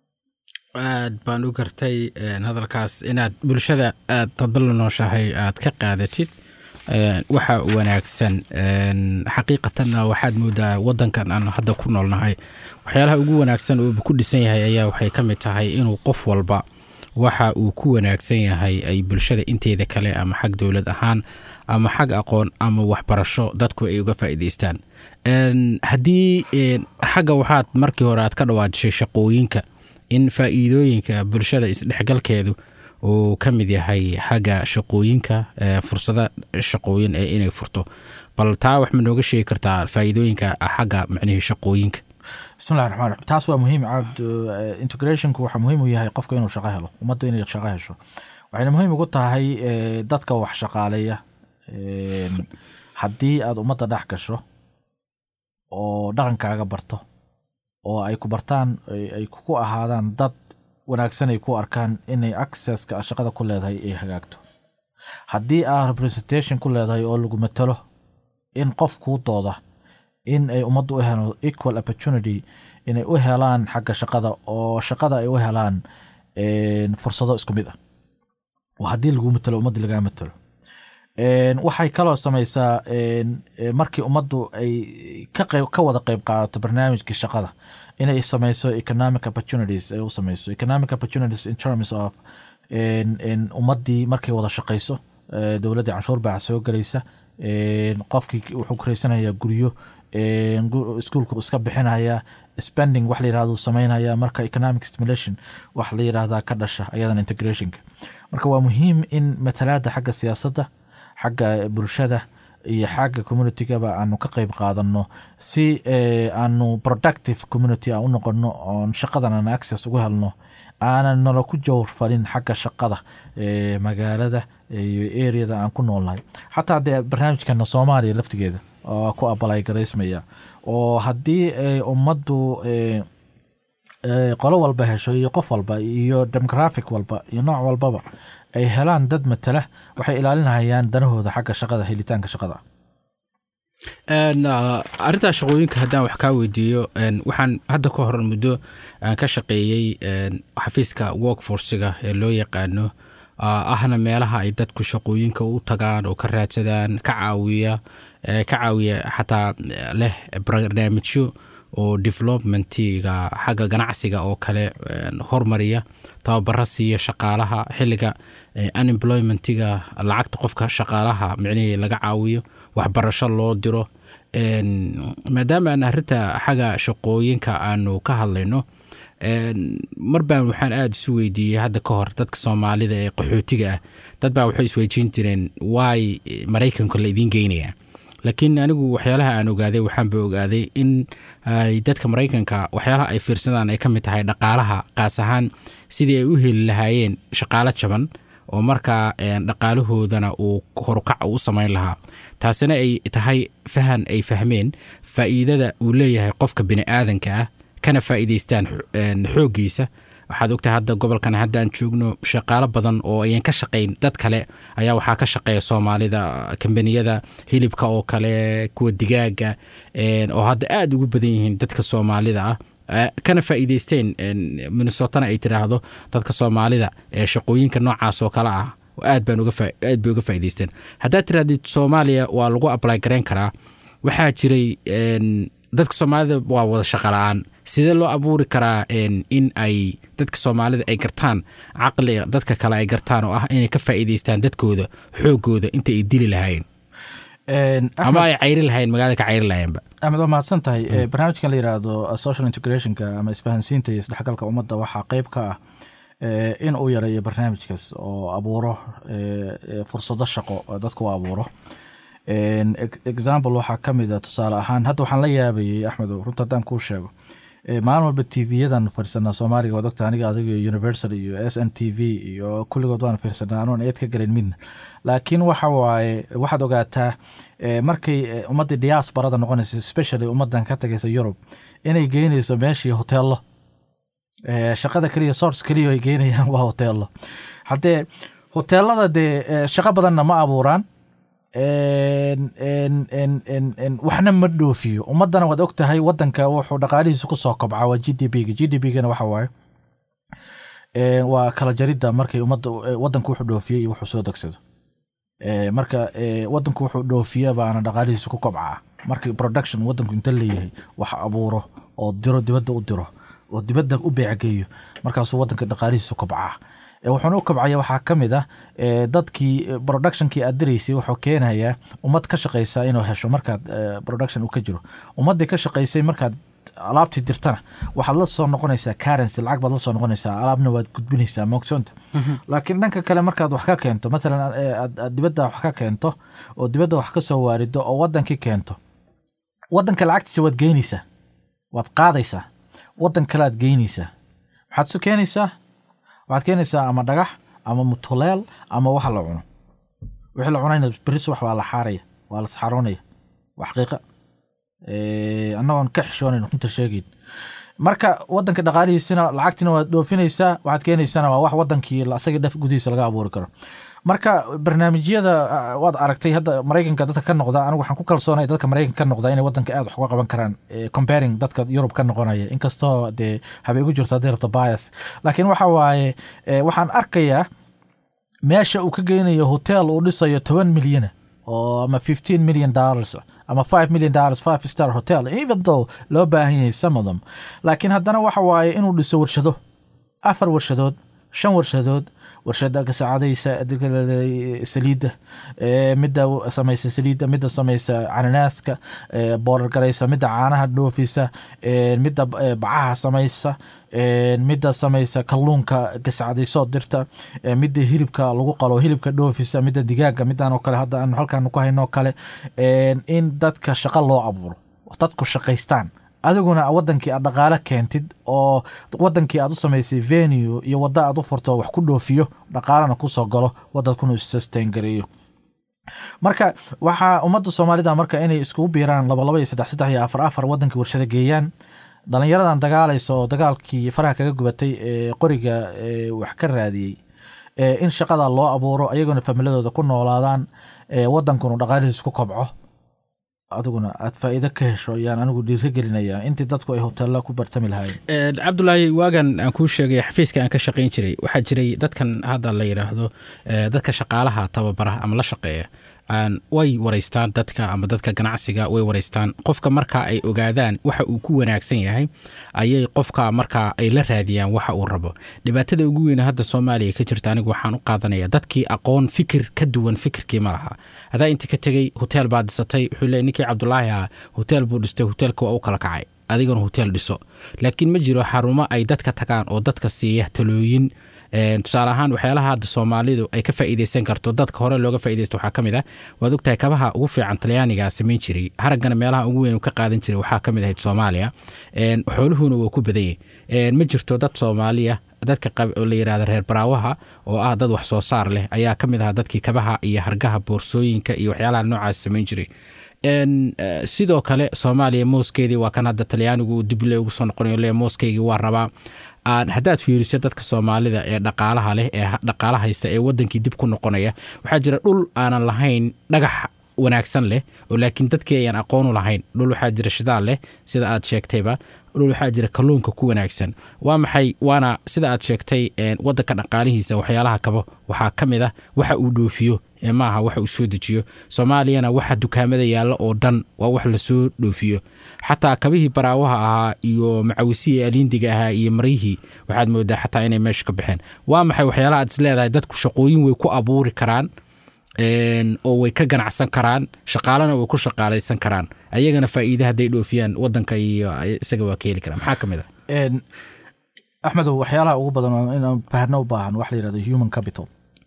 aad baan u gartay een, hadalkaas inaad bulshada aad dadba la nooshahay aad ka qaadatid een, waxa wanaagsan een, xaqiiqatanna waxaad moodaa wadankan aan hadda ku noolnahay waxyaalaha ugu wanaagsan oo ku dhisan yahay ayaa waxay ka mid tahay inuu qof walba waxa uu ku wanaagsan yahay ay bulshada inteeda kale ama xag dowlad ahaan ama xag aqoon ama waxbarasho dadku ay uga faa'iidaystaan Een, haddii een, xagga waxaad markii hore aad ka dhawaajishay shaqooyinka in faa'iidooyinka bulshada isdhexgalkeedu uu ka mid yahay xagga shaqooyinka fursada shaqooyin ee inay furto bal taa wax ma nooga sheegi kartaa faa'iidooyinka xagga macnihii shaqooyinka bismillahi raxmaan raxiim taas waa muhiim cabd integrationku waxaa muhiim u yahay qofka inuu shaqo helo ummadda inay shaqo hesho waxayna muhiim ugu tahay dadka wax shaqaaleeya haddii aada ummadda dhex gasho oo dhaqankaaga barto oo ay ku bartaan ay ku ahaadaan dad wanaagsan ay ku arkaan inay accesska shaqada ku leedahay ay hagaagto haddii aad representation ku leedahay oo lagu matalo in qof kuu dooda in ay ummaddu u helo equal opportunity inay u helaan xagga shaqada oo shaqada ay u helaan fursado isku mid ah oo haddii lagu matalo ummadda lagaa matalo waxay kaloo samaysaa markii ummaddu ay ka wada qeyb qaadato barnaamijkii shaqada inay samayso economic opportunities ay u samayso economic opportunities in terms of ummaddii markay wada shaqayso dowladdii canshuur baa soo gelaysa qofkii wuxuu kureysanayaa guryo iskuolku iska bixinaya spending wax la yirahdo samaynaya marka economic stimulation wax la yirahdaa ka dhasha ayadan integrationka marka waa muhiim in matalaada xagga siyaasadda xagga bulshada iyo xagga communitygaba aanu ka qeyb qaadano si aanu productive community aan u noqono oon shaqadan aan access ugu helno aanan nala ku jawrfalin xagga shaqada magaalada iyo areada aan ku noolnahay xataa dee barnaamijkana soomaaliya laftigeeda oo ku abalay garaysmaya oo haddii ummaddu qolo walba hesho iyo qof walba iyo demographic walba iyo nooc walbaba ay helaan dad matala waxay ilaalinayaan danahooda xagga shaqada helitaanka shaqada arrintaa shaqooyinka haddaan wax kaa weydiiyo waxaan hadda ka hor muddo aan ka shaqeeyey xafiiska workforciga ee loo yaqaano ahna meelaha ay dadku shaqooyinka u tagaan oo ka raadsadaan ka caawiya ka caawiya xataa leh barnaamijyo oo developmentiga xagga ganacsiga oo kale hormariya tababaro siiya shaqaalaha xilliga unemploymentiga lacagta qofka shaqaalaha micnihii laga caawiyo waxbarasho loo diro maadaama aan arrinta xagga shaqooyinka aanu ka hadlayno mar baan waxaan aada isu weydiiyey hadda ka hor dadka soomaalida ee qaxootiga ah dad baa waxay isweydiin jireen waay maraykanka la idiin geynaya laakiin anigu waxyaalaha aan ogaaday waxaanba ogaaday in ay dadka maraykanka waxyaalaha ay fiirsadaan ay ka mid tahay dhaqaalaha qaas ahaan sidii ay u heli lahaayeen shaqaalo jaban oo markaa dhaqaalahoodana uu horukac u samayn lahaa taasina ay tahay fahan ay fahmeen faa'iidada uu leeyahay qofka bini aadanka ah kana faa'iidaystaan xooggiisa waxaad ogtahay hadda gobolkan haddaan joogno shaqaalo badan oo ayan ka shaqayn dad kale ayaa waxaa ka shaqeeya soomaalida kambaniyada hilibka oo kale kuwa digaaga oo hadda aada ugu badan yihiin dadka soomaalida ah kana faa'iidaysteen minnesotana ay tiraahdo dadka soomaalida ee shaqooyinka noocaas oo kale ah aad baan aad bay uga faa'idaysteen haddaad tirahdid soomaaliya waa lagu apply garayn karaa waxaa jiray dadka soomaalida waa wada shaqa la-aan sidee loo abuuri karaa in ay dadka soomaalida ay gartaan caqliga dadka kale ay gartaan oo ah inay ka faa'iidaystaan dadkooda xoogooda inta ay dili lahaayeen ama ay cayri lahayen magaalada ka cayri lahayenba axmed waa mahadsan tahay barnaamijkan la yiraahdo social integrationka ama isfahansiinta iyo isdhexgalka ummadda waxaa qeyb ka ah in uu yareeyo barnaamijkaas oo abuuro fursado shaqo dadku u abuuro example waxaa ka mid a tusaale ahaan hadda waxaan la yaabayay axmed runta haddaan kuu sheego maalin walba t v-yadan fiirsanaa soomaaliga waad ogta aniga adiga universal iyo s n t v iyo kulligood waan fiirsanaa anoon eed ka gelin midna laakiin waxa waaye waxaad ogaataa markay ummaddii diaasbarada noqonaysa specially ummaddan ka tagaysa yurub inay geynayso meeshii hoteello shaqada keliya source keliya ay geynayaan waa hoteello haddee hoteelada dee shaqo badanna ma abuuraan waxna ma dhoofiyo ummadana waad og tahay wadanka wuxuu dhaqaalihiisa kusoo kobcaa waa g d p ga g d p gana waxa waaye waa kala jaridda markay ummadda wadanku wuxuu dhoofiyey iyo wuxuu soo degsado marka wadanku wuxuu dhoofiya baana dhaqaalihiisa ku kobcaa markii production wadanku inta leeyahay wax abuuro oo diro dibadda u diro oo dibadda u beecgeeyo markaasuu wadanka dhaqaalihiisa kobcaa wuxuuna u kabcaya waxaa ka mid ah dadkii productionkii aad diraysay wuxuu keenayaa ummad ka shaqaysa inuu hesho markaad production uu ka jiro ummaddii ka shaqaysay markaad alaabtii dirtana waxaad la soo noqonaysaa currency lacag baad la soo noqonaysaa alaabna waad gudbinaysaa moogsoonta laakiin dhanka kale markaad wax ka keento matalan eh, aad aad dibadda wax ka keento oo dibadda wax ka soo waarido oo wadankii keento wadanka lacagtiisa waad geynaysaa waad qaadaysaa wadan kale aad geynaysaa maxaad su keenaysaa waxaad keenaysaa ama dhagax ama mutuleel ama waxa la cuno wixii la cunayna berri subax waa la xaaraya waa la saxaroonaya waa xaqiiqa Eh, annagoon ka xishoonayn runta sheegayn marka wadanka dhaqaalihiisina lacagtina waad dhoofinaysaa waxaad keenaysana waa wax wadankii la- asaga dhaf gudihiisa laga abuuri karo marka barnaamijyada ah, waad aragtay hadda maraykanka dadka ka noqda anigu waxaan ku kalsoonay dadka maraykanka ka noqda inay wadanka aad wax uga qaban karaan eh, comparing dadka yurub ka noqonaya inkastoo dee habay ugu jirto haddii rabto bias laakiin waxa waaye eh, waxaan arkayaa meesha uu ka geynayo hotel uu dhisayo toban milyana oo ama fifteen million dollars ama five million dollars five star hotel even though loo baahan yahay some of them laakiin haddana waxa waaye inuu dhiso warshado afar warshadood shan warshadood warshada gasacadaysa saliidda eh, midda samaysa saliidda midda samaysa cananaaska eh, boorar garaysa midda caanaha dhoofisa eh, midda eh, bacaha samaysa eh, midda samaysa kalluunka gasacadaysoo dirta eh, midda hilibka lagu qalo hilibka dhoofisa midda digaaga midaan oo kale hadda aanu halkaan ku hayno oo kale eh, in dadka shaqo loo abuuro dadku shaqaystaan adiguna wadankii aad dhaqaale keentid oo wadankii aad u samaysay venue iyo wadda aad u furto wax ku dhoofiyo dhaqaalena kusoo galo wadankuna sustain gareeyo marka waxaa ummadda soomaalida marka inay iskugu biiraan laba laba iyo saddex saddex iyo afar afar wadankii warshada geeyaan dhalinyaradan dagaalaysa oo dagaalkii faraha kaga gubatay ee qoriga ee wax ka raadiyey ee in shaqada loo abuuro ayaguna familadooda ku noolaadaan ee wadankuna dhaqaalihiis ku kobco adiguna aad faa'iido ka hesho ayaan anigu dhiiri gelinayaa intii dadku ay hoteella ku bartami lahaayeen cabdulaahi waagan aan kuu sheegay xafiiska aan ka shaqayn jiray waxaa jiray dadkan hadda la yidhaahdo eh, dadka shaqaalaha tababara ama la shaqeeya aan way waraystaan dadka ama dadka ganacsiga way waraystaan qofka marka ay ogaadaan waxa uu ku wanaagsan yahay ayay qofka marka ay la raadiyaan waxa uu rabo dhibaatada ugu weyne hadda soomaaliya ka jirta anigu waxaan u qaadanaya dadkii aqoon fikir ka duwan fikirkii ma laha hadaa inta ka tegey hotel baa dhisatay wuxuu leey ninkii cabdulaahi ah hotel buu dhistay hotelka waa u kala kacay adigana hotel dhiso laakiin ma jiro xarumo ay dadka tagaan oo dadka siiya talooyin Een, tusaale ahaan waxyaalaha hadda soomaalidu ay ka faa'iideysan karto dadka hore looga faa'iideysto waxaa ka mid ah waad ogtahay kabaha ugu fiican talyaaniga samayn jiray haraggana meelaha ugu weyn uu ka qaadan jiray waxaa ka mid ahayd soomaaliya Een, xooluhuna waa ku badan yahay ma jirto dad soomaaliya dadka qab- oo la yidhahda reer baraawaha oo ah dad wax soo saar leh ayaa ka mid ahaa dadkii kabaha iyo hargaha boorsooyinka iyo waxyaalaha noocaas samayn jiray Een, eh, sidoo kale soomaaliya mooskeedii waa kan hadda talyaanigu dible ugu soo noqonayo le mooskeygii waa rabaa aan haddaad fiiriso dadka soomaalida ee dhaqaalaha leh ee ha- dhaqaala haysta ee wadankii dib ku noqonaya waxaa jira dhul aanan lahayn dhagax wanaagsan leh oo laakiin dadkii ayaan aqoonu lahayn dhul waxaa jira shidaal leh sida aad sheegtayba dhul waxaa jira kalluunka ku wanaagsan waa maxay waana sida aad sheegtay een, wadanka dhaqaalihiisa waxyaalaha kabo waxaa ka mid ah waxa uu dhoofiyo ee maaha waxa uu soo dejiyo soomaaliyana waxa dukaamada yaalla oo dhan waa wax lasoo dhoofiyo xataa kabihii baraawaha ahaa iyo macawisihii aliindiga ahaa iyo maryihii waxaad moodaa xataa inay meesha ka baxeen waa maxay waxyaalaha aad is leedahay dadku shaqooyin way ku abuuri karaan een, oo way ka ganacsan karaan shaqaalana way ku shaqaalaysan karaan ayagana faa'iide hadday dhoofiyaan wadanka iyo isaga waa ka heli karaan maxaa ka mid ah Een, axmedow waxyaalaha ugu badan oo inaan fahno u baahan waxa la yidhahdo human capital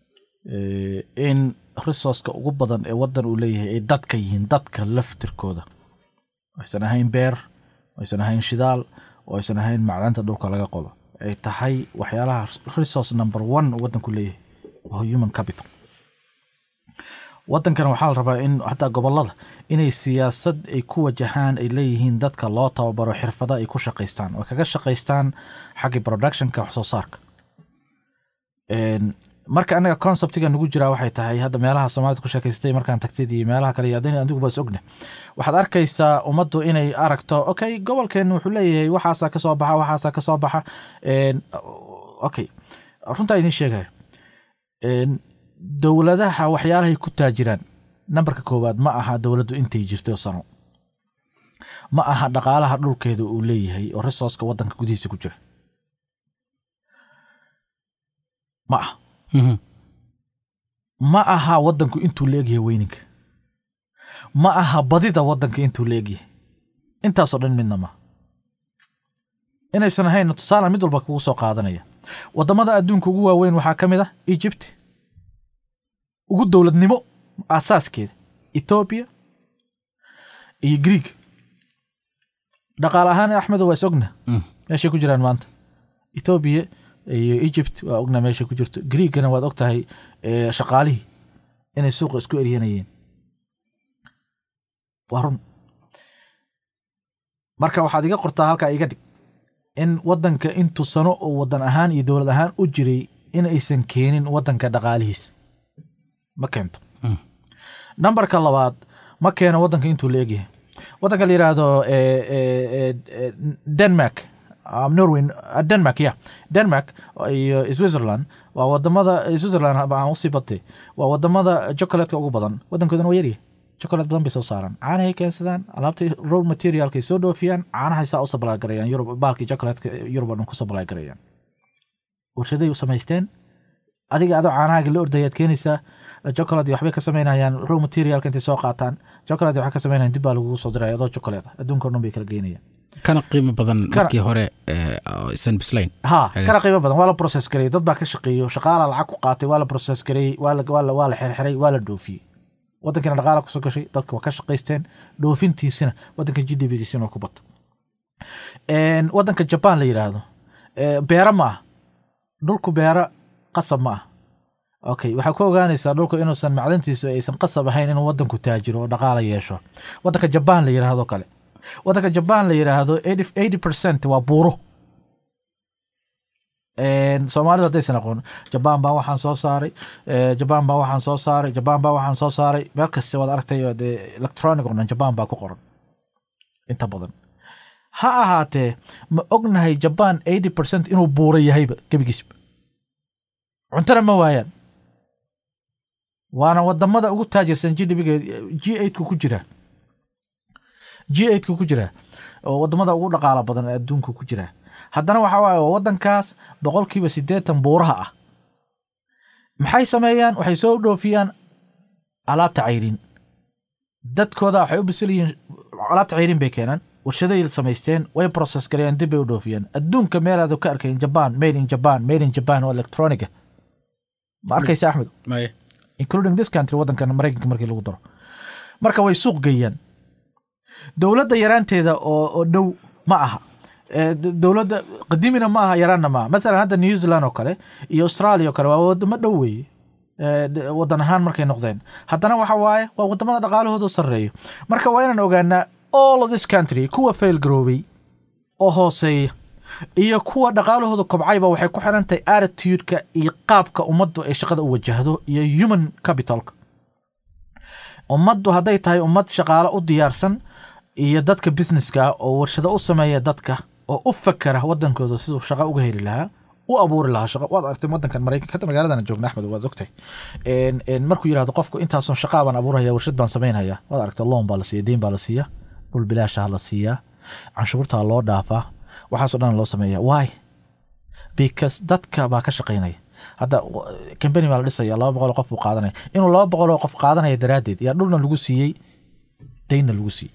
Eh, in resourceka ugu badan ee wadan uu leeyahay ay dadka yihiin dadka laftirkooda aysan ahayn beer aysan ahayn shidaal oo aysan ahayn macdanta dhulka laga qodo ay tahay waxyaalaha resource number one uu wadanku leeyahay waa human capital wadankan waxaa la rabaa in hataa gobolada inay siyaasad ay ku wajahaan ay leeyihiin dadka loo tababaro xirfada ay ku shaqaystaan oo kaga shaqaystaan xaggii productionka wax soo saarka Een, marka anaga conceptiga nagu jiraa waxay tahay hadda meelaha soomaalida ku sheekaystay markaan tagtid iyo meelaha kale iyo adin adigu bas ogna waxaad arkaysaa ummaddu inay aragto okay gobolkeen wuxuu leeyahay waxaasaa kasoo baxa waxaasaa kasoo baxa Een, okay runtaa idin sheegaya Een, dowladaha waxyaalahay ku taajiraan nambarka koowaad ma aha dowladdu intay jirto sano ma aha dhaqaalaha dhulkeeda uu leeyahay oo resourceka wadanka gudihiisa ku jira ma aha Mhm. ma aha wadanku intuu leegyahay weyninka ma aha badida wadanka intuu leegyahay intaasoo dhan midna ma inaysan ahayn tusaale mid walba kugu soo qaadanaya wadamada adduunka ugu waaweyn waxaa ka mid ah egypt ugu dowladnimo asaaskeeda ethoobia iyo greeg dhaqaale ahaan axmedo waa is ogna Mm. meeshay ku jiraan maanta ethoobia iyo egypt waa ogna meeshay ku jirto greegana waad og tahay eh, shaqaalihii inay suuqa isku eryanayeen waa run marka waxaad iga qortaa halkaa iga dhig in wadanka intuu sano oo wadan ahaan iyo dowlad ahaan u jiray in aysan keenin wadanka dhaqaalihiisa ma keento Mm. nambarka labaad ma keeno wadanka intuu la egyahay wadanka la yidhaahdo eh, eh, eh, eh, denmark um, norway uh, denmark ya denmark iyo switzerland waa wadamada switzerland aan usii batay waa wadamada chocolatka ugu badan wadankoodana waa yaryahay chocolate badan bay soo saaraan caanahay keensadaan alaabta raw materialkay soo dhoofiyaan caanahay saa u supply garayaan yurub baalkii chocolatka yurub oo dhan ku supply garayaan warshaday u samaysteen adiga adoo caanahaaga la ordayaad keenaysaa chocolate waxbay ka samaynayaan raw materialka intay soo qaataan chocolate waxay ka samaynayaan dib baa lagugu soo diraya adoo chocolate ah adduunka oo dhan bay kala geynayaan kana qiimo badan Kana- markii hore eh, oo isan bislayn ha Hagaas. kana qiimo badan waa la process gareeyey dad baa ka shaqeeyo shaqaala lacag ku qaatay waa la process gareeyey waa la waa la waa la xirxiray waa la dhoofiyey wadankiina dhaqaala kusoo gashay dadka waa ka shaqaysteen dhoofintiisina wadanka g d p-giisina ku bato Een, wadanka jaban la yidhaahdo eh, beera ma ah dhulku beera qasab ma ah okay waxaa ku ogaanaysaa dhulku inuusan macdantiisu aysan qasab ahayn inuu wadanku taajiro oo dhaqaala yeesho wadanka jaban la yidhaahdo kale wadanka jaban la yidhaahdo 80 percent waa buuro Een, soomaalidu haddaysan aqoon jabaan baa waxaan soo saaray eh, jabaan baa waxaan soo saaray jabaan baa waxaan soo saaray meel kasta waad aragtay oo dee electronic oo dhan jabaan baa ku qoran inta badan ha ahaatee ma ognahay jabaan 80 percent inuu buura yahayba gebigiisba cuntana ma waayaan waana wadamada ugu taajirsan g d p g eight ku jira g eight ku jira oo wadamada ugu dhaqaala badan ee adduunka ku jira haddana waxa waaye waa wadankaas boqolkiiba siddeetan buuraha ah maxay sameeyaan waxay soo dhoofiyaan alaabta cayrin dadkooda waxay u bisil yihiin alaabta cayrin bay keenaan warshaday samaysteen way process gareeyaan dib bay u dhoofiyaan adduunka meelaad ka arkayn jaban made in jaban made in jaban oo electroniga ma arkaysa axmed Maya. including this country wadankan maraykanka markii lagu daro marka way suuq geeyaan dowladda yaraanteeda oo oo dhow ma aha Eh, d- dowladda qadiimina ma aha yaraanna ma aha masalan hadda new zealand oo kale iyo australia oo kale waa wadamo dhow weeye Eh, d- wadan ahaan markay noqdeen haddana waxa waaye waa wadamada dhaqaalahooda sarreeyo marka waa inaan ogaanaa all of this country kuwa fail garoobay oo hooseeya iyo kuwa dhaqaalahooda kobcayba waxay ku xiran tahay attitude-ka iyo qaabka ummaddu ay shaqada u wajahdo iyo human capitalka ummaddu hadday tahay ummad shaqaale u diyaarsan iyo dadka businesska ah oo warshado u sameeya dadka oo u fakera wadankooda siduu shaqo uga heli lahaa u abuuri lahaa shaqo waad aragtay wadankan maraykanka hadda magaaladan joogna axmed waad ogtahay En- en markuu yidhahdo qofku intaason shaqaa baan abuuraya warshad baan samaynaya waad aragtay loon baa la siiya deyn baa la siiya dhul bilaashaa la siiyaa canshuurtaa loo dhaafaa waxaasoo dhan loo sameeya why because dadka baa ka shaqaynaya hadda kambani baa la dhisaya laba boqol oo qof buu qaadanaya inuu laba boqol oo qof qaadanaya daraaddeed yaa dhulna lagu siiyey deynna lagu siiyey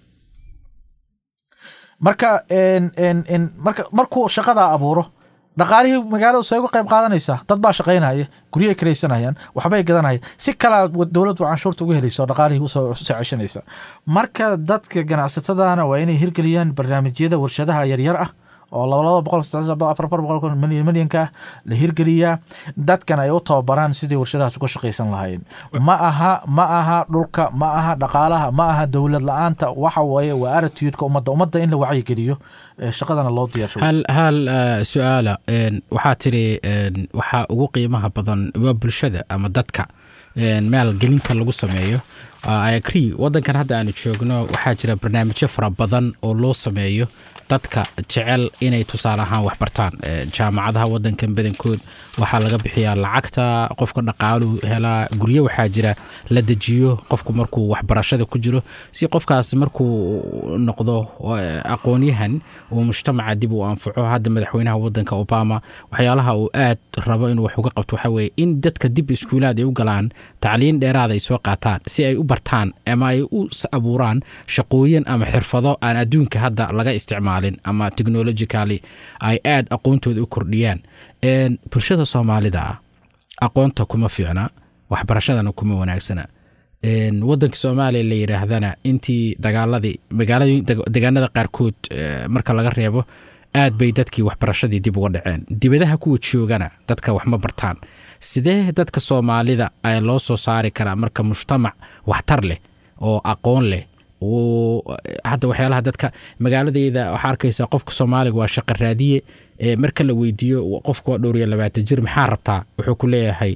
marka en en en marka markuu shaqadaa abuuro dhaqaalihii magaaladu say uga qayb qaadanaysaa dad baa shaqaynaya guryahay karaysanayaan waxbay gadanaya si kalaa dowladdu canshuurta uga helayso dhaqaalihii usoo usoo ceshanaysa marka dadka ganacsatadana waa inay hirgeliyaan barnaamijyada warshadaha yaryar ah oo laba laba boqol saddex boqol afar afar boqol milyan milyanka ah la hirgeliyaa dadkan ay u tababaraan sidii warshadahaas uga shaqaysan lahaayeen ma aha ma aha dhulka ma aha dhaqaalaha ma aha dowlad la-aanta waxa weeye waa attitude-ka ummadda ummadda in la wacyigeliyo eh, shaqadana loo diyaarsho hal hal eh, su-aala een, waxaa tiri een, waxaa ugu qiimaha badan waa bulshada ama dadka een, maalgelinta lagu sameeyo I agree wadankan hadda aanu joogno waxaa jira barnaamijyo fara badan oo loo sameeyo dadka jecel inay tusaale ahaan wax bartaan Eh, jaamacadaha wadankan badankood waxaa laga bixiyaa lacagta qofka dhaqaaluhu helaa guryo waxaa jira la dejiyo qofku markuu waxbarashada ku jiro si qofkaas markuu noqdo eh, aqoonyahan uu mujtamaca dib u anfaco hadda madaxweynaha wadanka obama waxyaalaha uu aad rabo inuu wax uga qabto waxaa weeye in dadka dib iskuulaad ay u galaan tacliin dheeraad ay soo qaataan si ay u bartaan ama ay u abuuraan shaqooyin ama xirfado aan adduunka hadda laga isticmaalin ama technologically ay aad aqoontooda u kordhiyaan bulshada soomaalida ah aqoonta kuma fiicna waxbarashadana kuma wanaagsana wadanka soomaaliya la yidhaahdana intii dagaaladii degaanada qaarkood marka laga reebo aad bay dadkii waxbarashadii dib uga dhaceen dibadaha kuwa joogana dadka waxma bartaan sidee dadka soomaalida a loo soo saari karaa marka mujtamac waxtar leh oo aqoon leh hadda waxyaalaha dadka magaaladeyda waxaa arkaysa qofka soomaaliga waa shaqa raadiye marka la weydiiyo qofka waa dhowr iyo labaatan jir maxaa rabtaa wuxuu ku leeyahay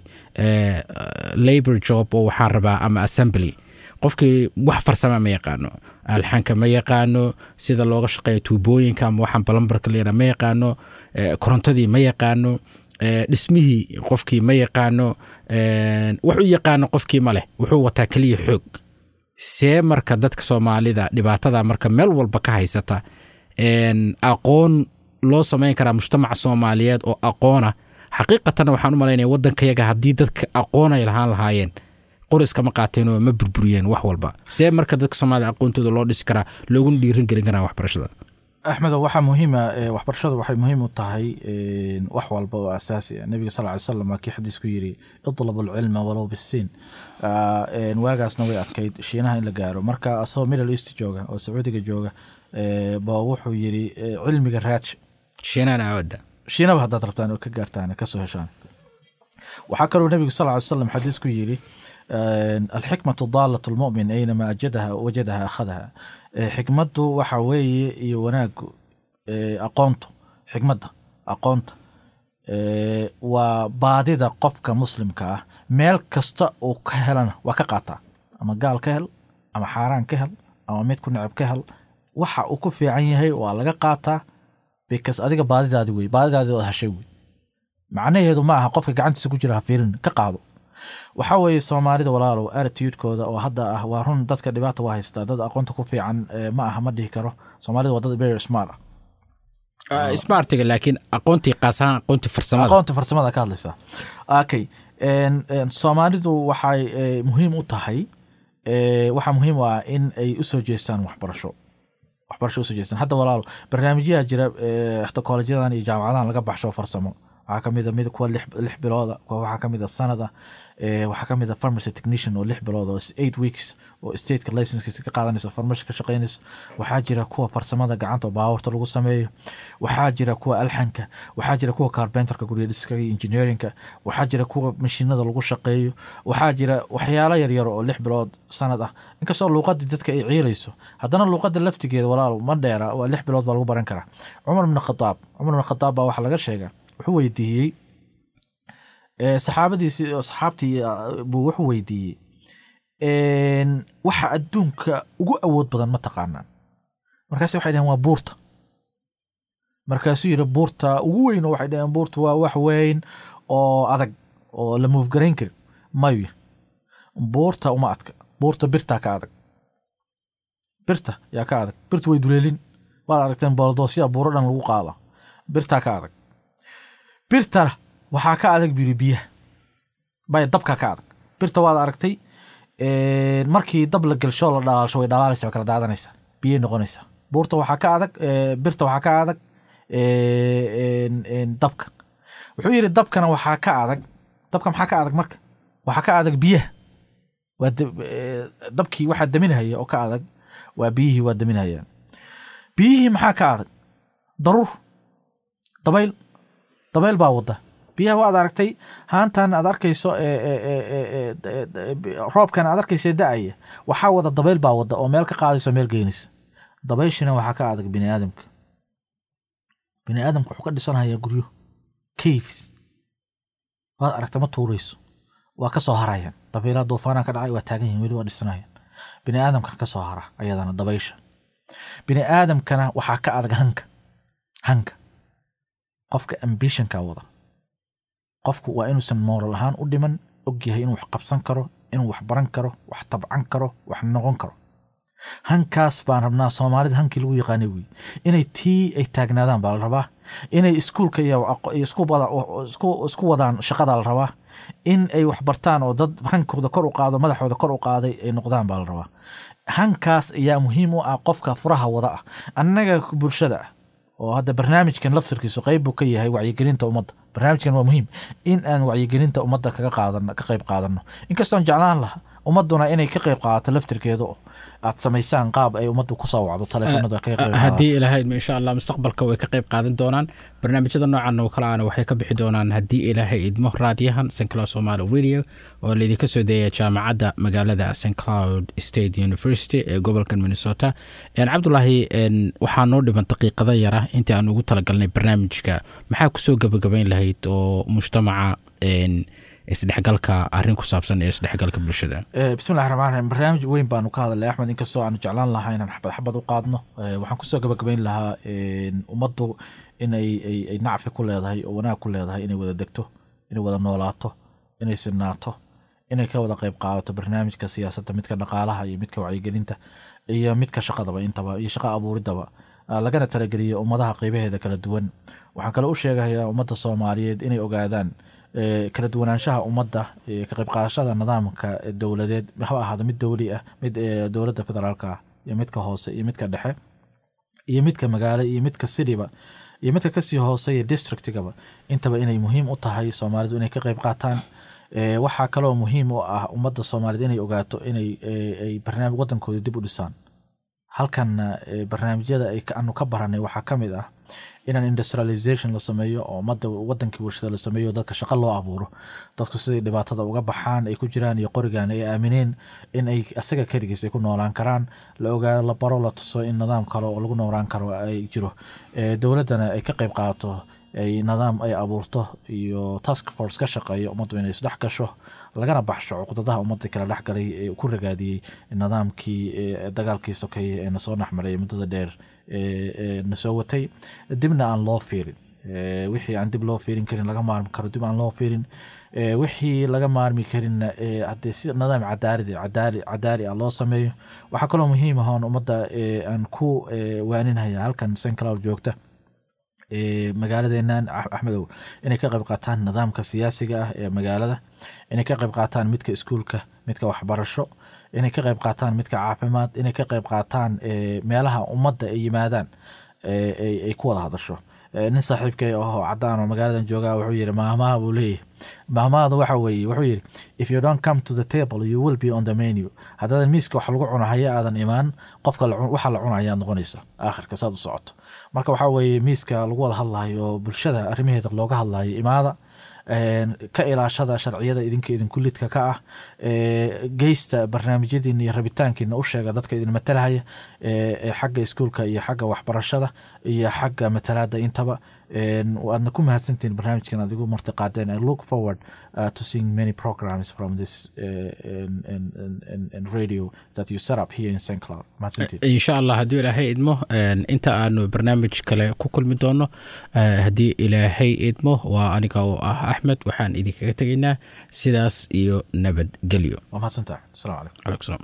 labor job oo waxaan rabaa ama assembly qofkii wax farsama ma yaqaano alxanka ma yaqaano sida looga shaqeeya tuubooyinka ama waxaan balambarka leeyaha ma yaqaano korontadii ma yaqaano dhismihii qofkii ma yaqaano wax u yaqaano qofkii ma leh wuxuu wataa keliya xoog see marka dadka soomaalida dhibaatada marka meel walba ka haysata aqoon loo samayn karaa mujtamaca soomaaliyeed oo aqoona xaqiiqatanna waxaan u malaynaya waddankayaga haddii dadka aqoon ay lahaan lahaayeen qoriskama qaateenoo ma burburiyeen wax walba see marka dadka soomaalida aqoontooda loo dhisi karaa looguna dhiirin gelin karaa waxbarashada axmedo waxaa muhiima waxbarashadu waxay muhiim u tahay wax walba oo asaasi ah nebiga sal ly slam waa kii xadiis ku yidhi itlab alcilma walow bisiin waagaasna way adkayd shiinaha in la gaaro marka asagoo middle east jooga oo sacuudiga jooga ba wuxuu yidhi cilmiga raaj shiinana aawada shiinaba haddaad rabtaan oo ka gaartaan kasoo heshaan waxaa kaloo nebigu sal ly slam xadiis ku yidhi alxikmatu daalat lmumin aynama ajadaha wajadaha akhadaha xikmaddu waxa weeye iyo wanaagu aqoontu xikmadda aqoonta waa baadida qofka muslimka ah meel kasta uu ka helana waa ka qaataa ama gaal ka hel ama xaaraan ka hel ama mid ku necab ka hel waxa uu ku fiican yahay waa laga qaataa bikas adiga baadidaadi wey baadidaadi ood hashay wey macnaheedu ma aha qofka gacantiisa ku jira ha fiirin ka qaado waxaa weeye soomaalida walaalow attitudekooda oo hadda ah waa run dadka dhibaata waa haystaa dad aqoonta ku fiican ma aha ma dhihi karo soomaalida waa dad very smart ah smartiga laakiin aqoontii qaasahaan aqoontii farsamada aqoonta farsamada ka hadlaysaa okay soomaalidu waxay muhiim u tahay waxaa muhiim u ah in ay usoo jeestaan waxbarasho waxbarasho usoo jeestaan hadda walaalo barnaamijyaha jira kollejadan iyo jaamacadahan laga baxsho farsamo waxaa kamida mid kuwa lix bilooda kuwa waxaa kamida sanada waxaa kamida pharmacy technician oo lix bilood oo eight weeks oo stateka licenskiisa ka qaadanaysa farmasha ka shaqeynaysa waxaa jira kuwa farsamada gacanta oo baawarta lagu sameeyo waxaa jira kuwa alxanka waxaa jira kuwa carbenterka gurya dhiska iyo engineerinka waxaa jira kuwa mashiinada lagu shaqeeyo waxaa jira waxyaalo yaryar oo lix bilood sanad ah inkastoo luuqadii dadka ay ciilayso haddana luuqada laftigeeda walaal ma dheera waa lix bilood baa lagu baran karaa cumar ibn khadaab cumar ibn khadaab baa waxaa laga sheegaa wuxuu weydiiyey saxaabadiisi saxaabtii buu wuxuu weydiiyey waxa adduunka ugu awood badan ma taqaanaan markaas waxay dhaheen waa buurta markaasuu yidhi buurta ugu weyn oo waxay dhaheen buurta waa wax weyn oo adag oo la muufgarayn karin mayu buurta uma adka buurta birtaa ka adag birta yaa ka adag birta way duleelin waad aragteen booldoosyaa buuro dhan lagu qaada birtaa ka adag birtana waxaa ka adag biri biyaha bay dabka ka adag birta waad aragtay markii dab la gelsho la dhalaalsho way dhalaalaysa way kala daadanaysaa biyay noqonaysaa buurta waxaa ka adag birta waxaa ka adag dabka wuxuu yidhi dabkana waxaa ka adag dabka maxaa ka adag marka waxaa ka adag biyaha waa dabkii waxaa daminhaya oo ka adag waa biyihii waa daminhayaan biyihii maxaa ka adag daruur dabayl dabayl baa wada biyaha waad aragtay haantan aad arkayso roobkan aad arkaysa da-aya waxaa wada dabayl baa wada oo meel ka qaadayso meel geynaysa dabayshina waxaa ka adag bini aadamka bini aadamka wuxuu ka dhisanhayaa guryo caves waad aragtay ma tuurayso waa ka soo harayaan dabaylaha duufaanaa ka dhacay waa taagan yihin weli waa dhisanayaan bini aadamka ka soo hara ayadana dabaysha bini aadamkana waxaa ka adag hanka hanka qofka ambitionka wada qofku waa inuusan mooral ahaan u dhiman og yahay inuu wax qabsan karo inuu wax baran karo wax tabcan karo wax noqon karo hankaas baan rabnaa soomaalida hankii lagu yaqaanay wey inay tii ay taagnaadaan baa la rabaa inay iskuulka iyo isku wadaan shaqada la rabaa in ay waxbartaan oo dad hankooda kor u qaado madaxooda kor u qaaday ay noqdaan baa la rabaa hankaas ayaa muhiim u ah qofka furaha wada ah annaga bulshada ah oo hadda barnaamijkan laftirkiisu qeyb buu ka yahay wacyigelinta ummadda barnaamijkan waa muhiim in aan wacyigelinta ummadda kaga qaadano ka qeyb qaadano inkastoon jeclaan laha ummaduna inay ka qeyb qaadato laftirkeeda oo aad samaysaan qaab ay ummaddu ku soo wacdo taleefanada kaga qeyb haddii ilaahay insha allah mustaqbalka way ka qeyb qaadan doonaan barnaamijyada noocan oo kale ana waxay ka bixi doonaan haddii ilaahay idmo raadiyahan st cloud somaly radio oo laydinka soo deeya jaamacadda magaalada st cloud state university ee gobolka minnesota cabdulaahi waxaa noo dhiman daqiiqada yara intii aan ugu talagalnay barnaamijka maxaa kusoo gabagabayn lahayd oo mujtamaca isdhexgalka arin ku saabsan ee isdhexgalka bulshada bismillahi raxmaan raxiim barnaamij weyn baanu ka hadalnay axmed inkastoo aanu jeclaan lahaa inaan xabad xabad u qaadno waxaan kusoo gabagabayn lahaa ummaddu inay ay nacfi ku leedahay oo wanaag ku leedahay inay wada degto inay wada noolaato inay sinaato inay ka wada qeyb qaadato barnaamijka siyaasadda midka dhaqaalaha iyo midka wacyigelinta iyo midka shaqadaba intaba iyo shaqa abuuridaba lagana talageliyo ummadaha qeybaheeda kala duwan waxaan kale u sheegayaa ummadda soomaaliyeed inay ogaadaan kala duwanaanshaha ummadda ka qayb qaadashada nidaamka dowladeed haba ahaado mid dowli ah mid dowladda federaalka ah iyo midka hoose iyo midka dhexe iyo midka magaalo iyo midka cityba iyo midka kasii hooseeya districtigaba intaba inay muhiim u tahay soomaalidu inay ka qeyb qaataan waxaa kaloo muhiim u ah ummadda soomaaliyeed inay ogaato inay barnaamij wadankooda dib u dhisaan halkanna barnaamijyada aanu ka baranay waxaa ka mid ah inaan industrialization la sameeyo oo ummadda wadankii warshada la sameeyo dadka shaqo loo abuuro dadku siday dhibaatada uga baxaan ay ku jiraan iyo qorigan ay aamineen in ay asaga keligiis ay ku noolaan karaan la ogaado la baro la tuso in nidaam kale oo lagu noolaan karo ay jiro dowladdana ay ka qeyb qaadato ay nidaam ay abuurto iyo task force ka shaqeeyo ummaddu inay isdhex gasho lagana baxsho cuqdadaha ummadda kala dhexgalay ee ku ragaadiyey nidaamkii dagaalkii sokeeye ee nasoo dhexmaray muddada dheer nasoo watay dibna aan loo fiirin wixii aan dib loo fiirin karin laga maarmi karo dib aan loo fiirin wixii laga maarmi karinna haddee si nidaam cadaaridi cadaali cadaali ah loo sameeyo waxaa kaloo muhiim ah oon ummadda aan ku waaninhaya halkan st cloud joogta magaaladeenan axmedow inay ka qayb qaataan nidaamka siyaasiga ah ee magaalada inay ka qayb qaataan midka iskuulka midka waxbarasho inay ka qayb qaataan midka caafimaad inay ka qayb qaataan meelaha ummadda ay yimaadaan ay ku wada hadasho nin saaxiibkay ahoo cadaan oo magaaladan joogaa wuxuu yiri maamaha buu leeyahy maamahadu waxa weeye wuxuu yiri if you don't come to the table you will be on the menu haddaadan miiska wax lagu cuno haya aadan imaan qofka waxa la cuna ayaad noqonaysa aakhirka saad u socoto marka waxaa weeye miiska lagu wada hadlayo oo bulshada arrimaheeda looga hadlayo imaada ka ilaashada sharciyada idinka idinku lidka ka ah geysta barnaamijyadiina iyo rabitaankiina u sheega dadka idin matalahaya xagga iskuulka iyo xagga waxbarashada iyo xagga matalaada intaba waadna ku mahadsantihin barnaamijkan aad igu marti qaadeen i look forward uh, to seeing many programs from this uh, and, and, and, and radio that you set up here in st cloud mahadsantiin insha allah haddii ilaahay idmo inta aanu barnaamij kale ku kulmi doono haddii ilaahay idmo waa aniga oo ah axmed waxaan idinkaga tegaynaa sidaas iyo nabadgelyo waa mahadsantaha asalamu calaykum alaikum salam